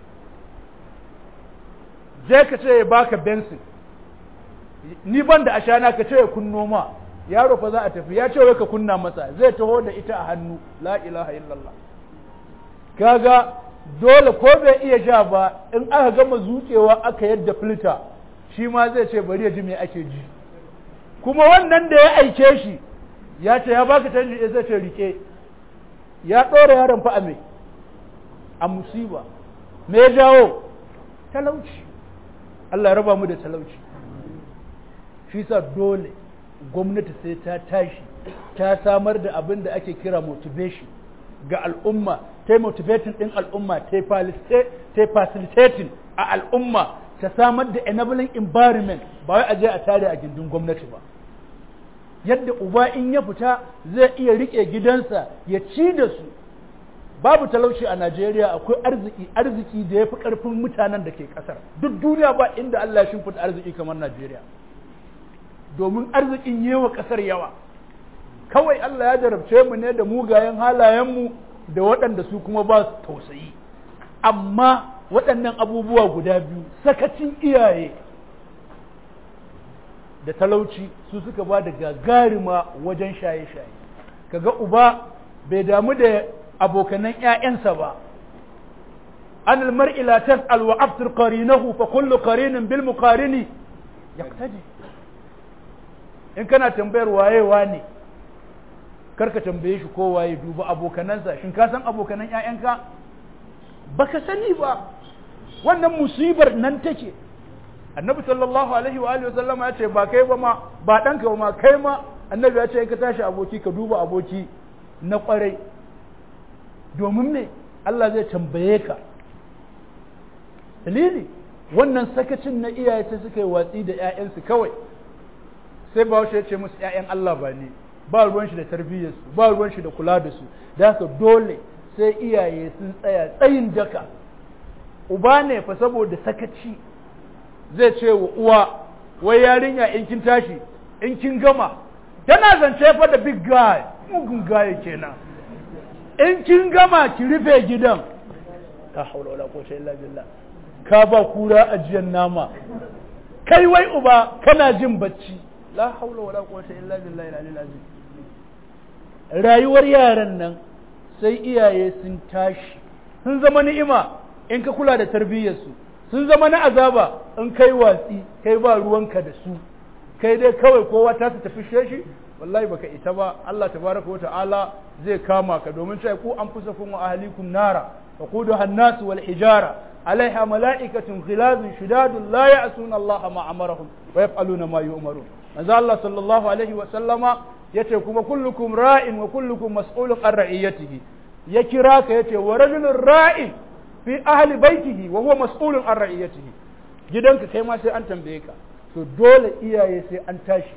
je ka ce ya baka bensin ni ban da ashana ka ce ya kunno ma yaro fa za a tafi ya ce wai ka kunna masa zai taho da ita a hannu la ilaha illallah kaga dole ko bai iya ja ba in aka gama zuƙewa aka yadda filta shi ma zai ce bari ya ji me ake ji kuma wannan da ya aike shi ya ce ya baka canji ya zai ce rike ya ɗora yaron fa a me a musiba me ya jawo talauci Allah ya raba mu da talauci shi sa dole gwamnati sai ta tashi ta samar da abin da ake kira motivation ga al'umma ta yi motivating ɗin al'umma ta yi facilitating a al'umma ta samar da enabling environment ba wai a je a tare a gindin gwamnati ba yadda uba in ya fita zai iya riƙe gidansa ya ci da su babu talauci a Najeriya akwai arziki arziki da ya fi ƙarfin mutanen da ke ƙasar duk duniya ba inda Allah ya shimfiɗa arziki kamar Najeriya domin arzikin yewa ƙasar yawa kawai Allah ya jarabce mu ne da mugayen halayenmu da waɗanda su kuma ba su tausayi amma waɗannan abubuwa guda biyu sakacin iyaye da talauci su suka ba da gagarima wajen shaye-shaye kaga uba bai damu da abokanan ‘ya'yansa ba an almar'i la tas'al wa aftir qarinahu fa kullu qarinin bil muqarini yaqtadi in kana tambayar wayewa ne karka tambaye shi ko waye duba abokanansa shin ka san abokanan ƴaƴanka baka sani ba wannan musibar nan take annabi sallallahu alaihi wa alihi wasallama ya ce ba kai ba ma ba ɗanka ba ma kai ma annabi ya ce ka tashi aboki ka duba aboki na kwarai domin me Allah zai tambaye ka dalili wannan sakacin na iyaye sai suka yi watsi da ƴaƴansu kawai sai bahaushe ya ce musu ƴaƴan Allah ba ne ba ruwan shi da tarbiyyarsu ba ruwan shi da kula da su da haka dole sai iyaye sun tsaya tsayin daka uba ne fa saboda sakaci zai ce wa uwa wai yarinya in kin tashi in kin gama tana zance fa da big guy mugun guy kenan in kin gama ki rufe gidan ta haula wala quwwata illa billah ka ba kura ajiyan nama kai wai uba kana jin bacci la haula wala quwwata illa billahi al-aliyyil azim rayuwar yaran nan sai iyaye sun tashi sun zama ni'ima in ka kula da tarbiyyarsu sun zama na azaba in kai watsi kai ba ruwanka da su kai dai kawai kowa ta su tafi shi wallahi baka ita ba Allah tabaraka wa ta'ala zai kama ka domin cewa ku anfusakum wa ahlikum nara waquduha an-nas wal hijara alaiha mala'ikatun ghilazun shidadun la ya'suna Allah ma amarahum wa yaf'aluna ma yu'marun manzo Allah sallallahu alaihi wa sallama yace kuma kullukum ra'in wa kullukum mas'ulun an ra'iyatihi ya kira ka yace wa rajulun ra'in fi ahli baitihi wa huwa mas'ulun an ra'iyatihi gidanka kai ma sai an tambaye ka to dole iyaye sai an tashi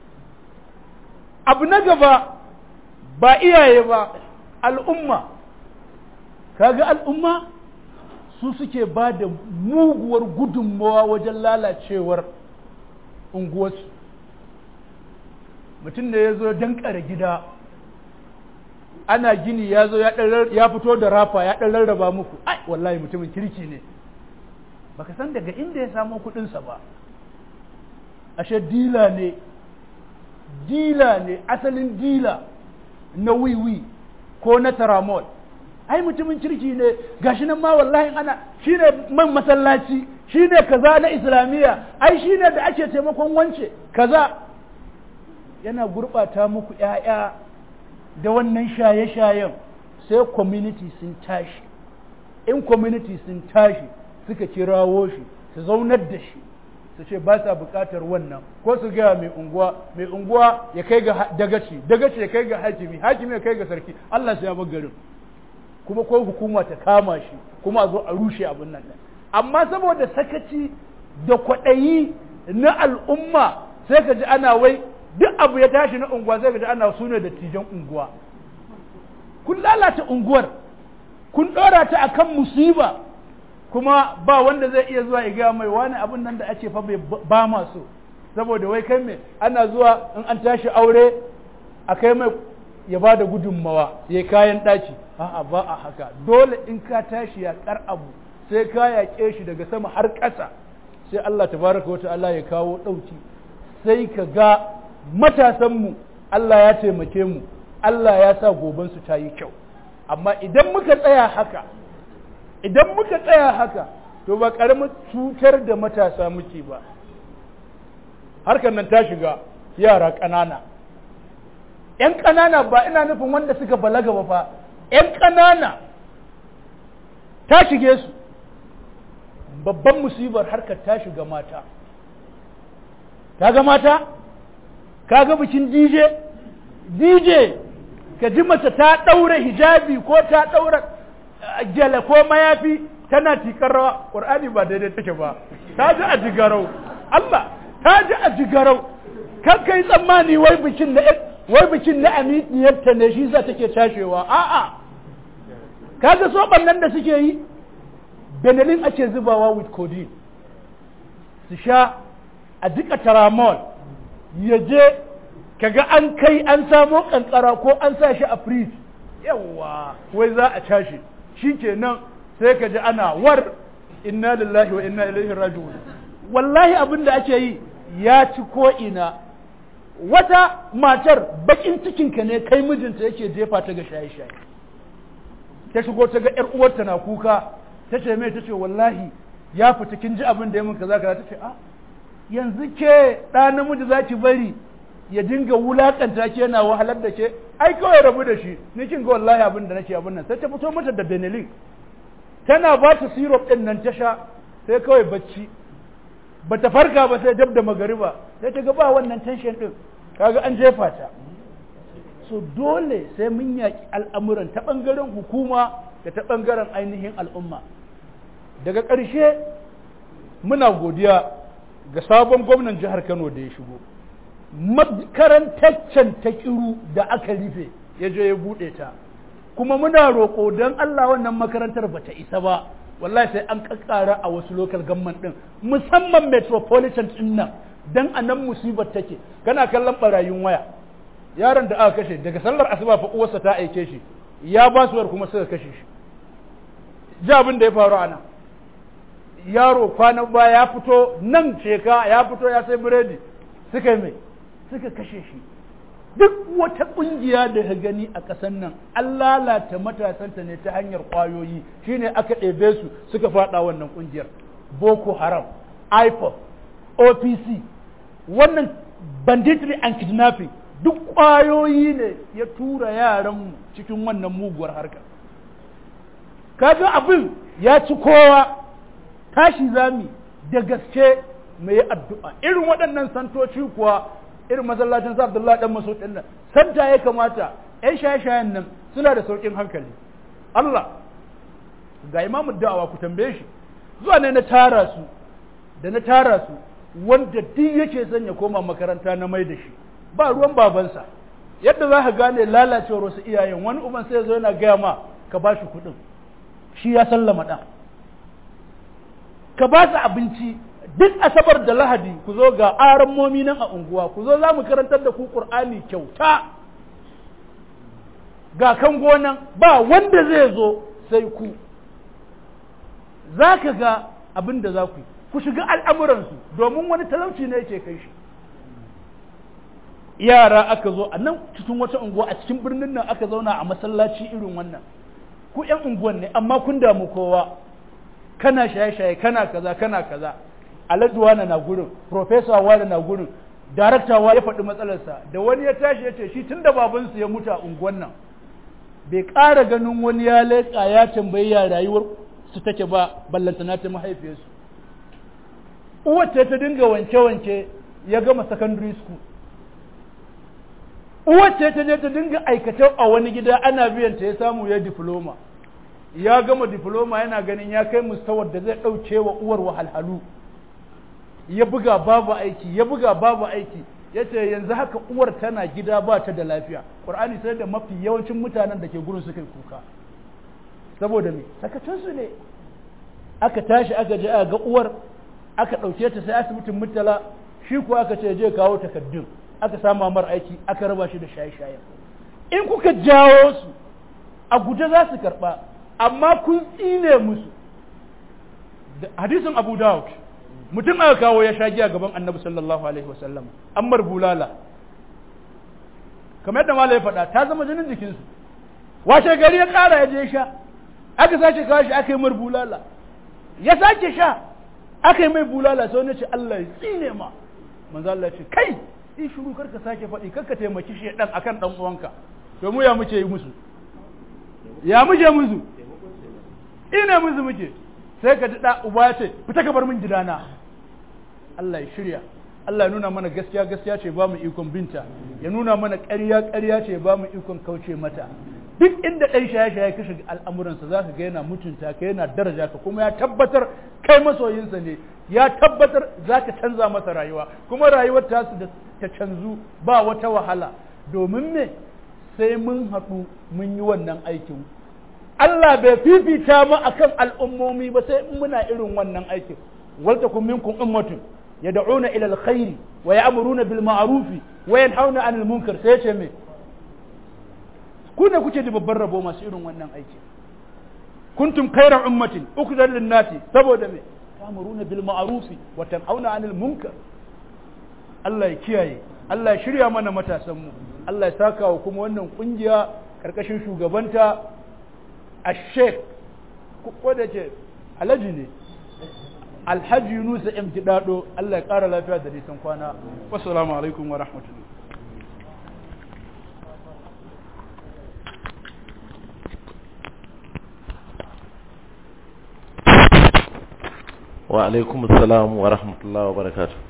abu na gaba ba iyaye ba al'umma kaga al'umma su suke ba da muguwar gudunmawa wajen lalacewar unguwarsu mutum da ya zo dankare gida ana gini ya zo ya fito da rafa ya ɗan rarraba muku ai wallahi mutumin kirki ne baka san daga inda ya samo kuɗinsa ba ashe dila ne dila ne asalin dila na wiwi ko na taramol ai mutumin kirki ne gashi nan ma wallahi ana shine man masallaci shine kaza na islamiyya ai shine da ake taimakon wance kaza yana gurɓata muku ‘ya'ya da wannan shaye-shayen sai community sun tashi in community sun tashi suka kirawo shi su zaunar da shi su ce ba sa buƙatar wannan ko su gaya mai unguwa mai unguwa ya kai ga dagaci dagaci ya kai ga hakimi hakimi ya kai ga sarki Allah sai ya bar garin kuma ko hukuma ta kama shi kuma a zo a rushe abin nan amma saboda sakaci da kwaɗayi na al'umma sai ka ji ana wai duk abu ya tashi na unguwa sai ka ji ana sune da tijan unguwa kun lalata unguwar kun ɗora ta akan musiba kuma ba wanda zai iya zuwa ya gaya mai wani abin nan da ake fa bai ba masu saboda wai kai mai ana zuwa in an tashi aure a kai mai ya ba da gudunmawa ya kayan ɗaki a'a ba a haka dole in ka tashi ya kar abu sai ka yaƙe shi daga sama har ƙasa sai Allah tabaraka wata Allah ya kawo ɗauki sai ka ga matasanmu Allah ya taimake mu Allah ya sa gobansu ta yi kyau amma idan muka tsaya haka idan muka tsaya haka to ba ƙaramin cutar da matasa muke ba harkar nan ta shiga yara ƙanana ‘yan ƙanana ba ina nufin wanda suka balaga ba fa ‘yan ƙanana ta shige su babban musibar harkar ta shiga mata kaga mata kaga bikin dj dj ka ji mace ta ɗaura hijabi ko ta ɗaura gyale ko mayafi tana tikar rawa ƙur'ani ba daidai take ba ta ji a jigarau Allah ta ji a jigarau kan kai tsammani wai bikin na wai bikin na aminiyarta ne shi za take tashewa a'a kaga soban nan da suke yi benelin ake zubawa with codeine su sha a jika taramol ya je kaga an kai an samo kankara ko an sa shi a fridge yawa wai za a tashi shikenan sai ka ji ana war inna lillahi wa inna ilaihi raji'un wallahi abin da ake yi ya ci ko ina wata matar bakin cikinka ne kai mijinta yake jefa ta ga shaye-shaye ta shigo ta ga 'yar uwarta na kuka ta ce mai ta ce wallahi ya fita kin ji abin da ya mun kaza kaza ta ce a yanzu ke ɗa namiji za ki bari ya dinga wulakanta ke yana wahalar da ke ai kawai rabu da shi ni kin ga wallahi abin da nake abin nan sai ta fito mata da benelin tana ba ta syrup din nan ta sha sai kawai bacci bata farka ba sai dab da magariba sai ta ga ba wannan tension din kaga an jefa ta so dole sai mun yaki al'amuran ta bangaren hukuma da ta bangaren ainihin al'umma daga ƙarshe muna godiya ga sabon gwamnan jihar Kano da ya shigo makarantaccen ta kiru da aka rufe ya je ya buɗe ta kuma muna roƙo don Allah wannan makarantar bata isa ba wallahi sai an kakkara a wasu local government din musamman metropolitan din nan dan a nan musibar take kana kallon barayin waya yaron da aka kashe daga sallar asuba fa uwarsa ta aike shi ya ba su kuma suka kashe shi ji abin da ya faru a nan yaro kwanan baya ya fito nan sheka ya fito ya sai biredi suka yi mai suka kashe shi duk wata ƙungiya da ka gani a ƙasar nan an lalata matasanta ne ta hanyar ƙwayoyi shine aka ɗebe su suka faɗa wannan ƙungiyar boko haram ipop opc wannan banditry and kidnapping duk ƙwayoyi ne ya tura yaranmu cikin wannan muguwar harkar kaga abin ya ci kowa tashi zami da gaske mai addu'a irin waɗannan santoci kuwa irin masallacin sa Abdullahi dan Mas'ud din nan santa ya kamata ƴan shaye-shayen nan suna da saukin hankali Allah ga imamu da'awa ku tambaye shi zuwa ne na tara su da na tara su wanda duk yake son ya koma makaranta na mai da shi ba ruwan babansa yadda za ka gane lalacewar wasu iyayen wani uban sai ya zo yana gaya ma ka ba shi kuɗin shi ya sallama ɗan ka ba su abinci duk asabar da lahadi ku zo ga aran momi nan a unguwa ku zo za mu karantar da ku ƙur'ani kyauta ga kan gonan ba wanda zai zo sai ku za ka ga abin da za ku yi ku shiga al'amuransu domin wani talauci ne yake kai shi yara aka zo a nan cikin wata unguwa a cikin birnin nan aka zauna a masallaci irin wannan ku ‘yan unguwan ne amma kun damu kowa kana shaye-shaye kana kaza kana kaza alhaji wani na gurin professor wani na gurin darakta wa ya faɗi matsalarsa da wani ya tashi ya ce shi tun da babansu ya mutu a unguwan nan bai ƙara ganin wani ya leƙa ya tambayi ya rayuwar su take ba ballantana ta mahaifiyarsu uwace ta dinga wanke-wanke ya gama secondary school uwace ta je ta dinga aikace a wani gida ana biyan ta ya samu ya diploma ya gama diploma yana ganin ya kai mustawar da zai ɗauke wa uwar wahalhalu ya buga babu aiki ya buga babu aiki ya ce yanzu haka uwar tana gida ba ta da lafiya ƙur'ani sai da mafi yawancin mutanen da ke gurin suka yi kuka saboda me sakacinsu ne aka tashi aka je aka ga uwar aka ɗauke ta sai asibitin murtala shi kuwa aka ce je kawo takaddun aka samu mar aiki aka raba shi da shaye-shaye in kuka jawo su a guje za su karɓa amma kun tsine musu hadisin abu dawud mutum aka kawo ya sha giya gaban annabi sallallahu alaihi wasallam ammar bulala kamar yadda malai ya faɗa ta zama jinin jikinsu washe gari ya ƙara ya je sha aka sace kawo shi aka yi mar bulala ya sake sha aka yi mai bulala sai wani ce Allah ya tsine ma manzo Allah ya ce kai in shiru karka sake faɗi karka taimaki shi dan akan dan uwanka to mu ya muke yi musu ya muke musu ina musu muke sai ka ji da uba ya ce fita ka bar min gidana Allah ya shirya Allah ya nuna mana gaskiya gaskiya ce ba mu ikon binta ya nuna mana ƙarya ƙarya ce ba mu ikon kauce mata duk inda ɗan shaye-shaye ka shiga al'amuransa za ka ga yana mutunta ka yana daraja ka kuma ya tabbatar kai masoyinsa ne ya tabbatar za ka canza masa rayuwa kuma rayuwar ta su ta canzu ba wata wahala domin me sai mun haɗu mun yi wannan aikin Allah bai fifita mu akan al'ummomi ba sai in muna irin wannan aikin walta kun minkum ummatun yad'una ila alkhairi wa ya'muruna bil ma'rufi wa yanhauna 'anil munkar sai ce me ku ne kuke da babban rabo masu irin wannan aiki kuntum khayra ummatin ukhrijat lin nasi saboda me ta'muruna bil ma'rufi wa tanhauna 'anil munkar Allah ya kiyaye Allah ya shirya mana matasan mu Allah ya saka wa kuma wannan kungiya karkashin shugabanta ash-sheikh ko da ce alhaji ne alhaji Yunus M Kidado Allah ya kara lafiya da nisan kwana wassalamu alaikum wa rahmatullahi wa alaikum assalam wa rahmatullahi wa barakatuh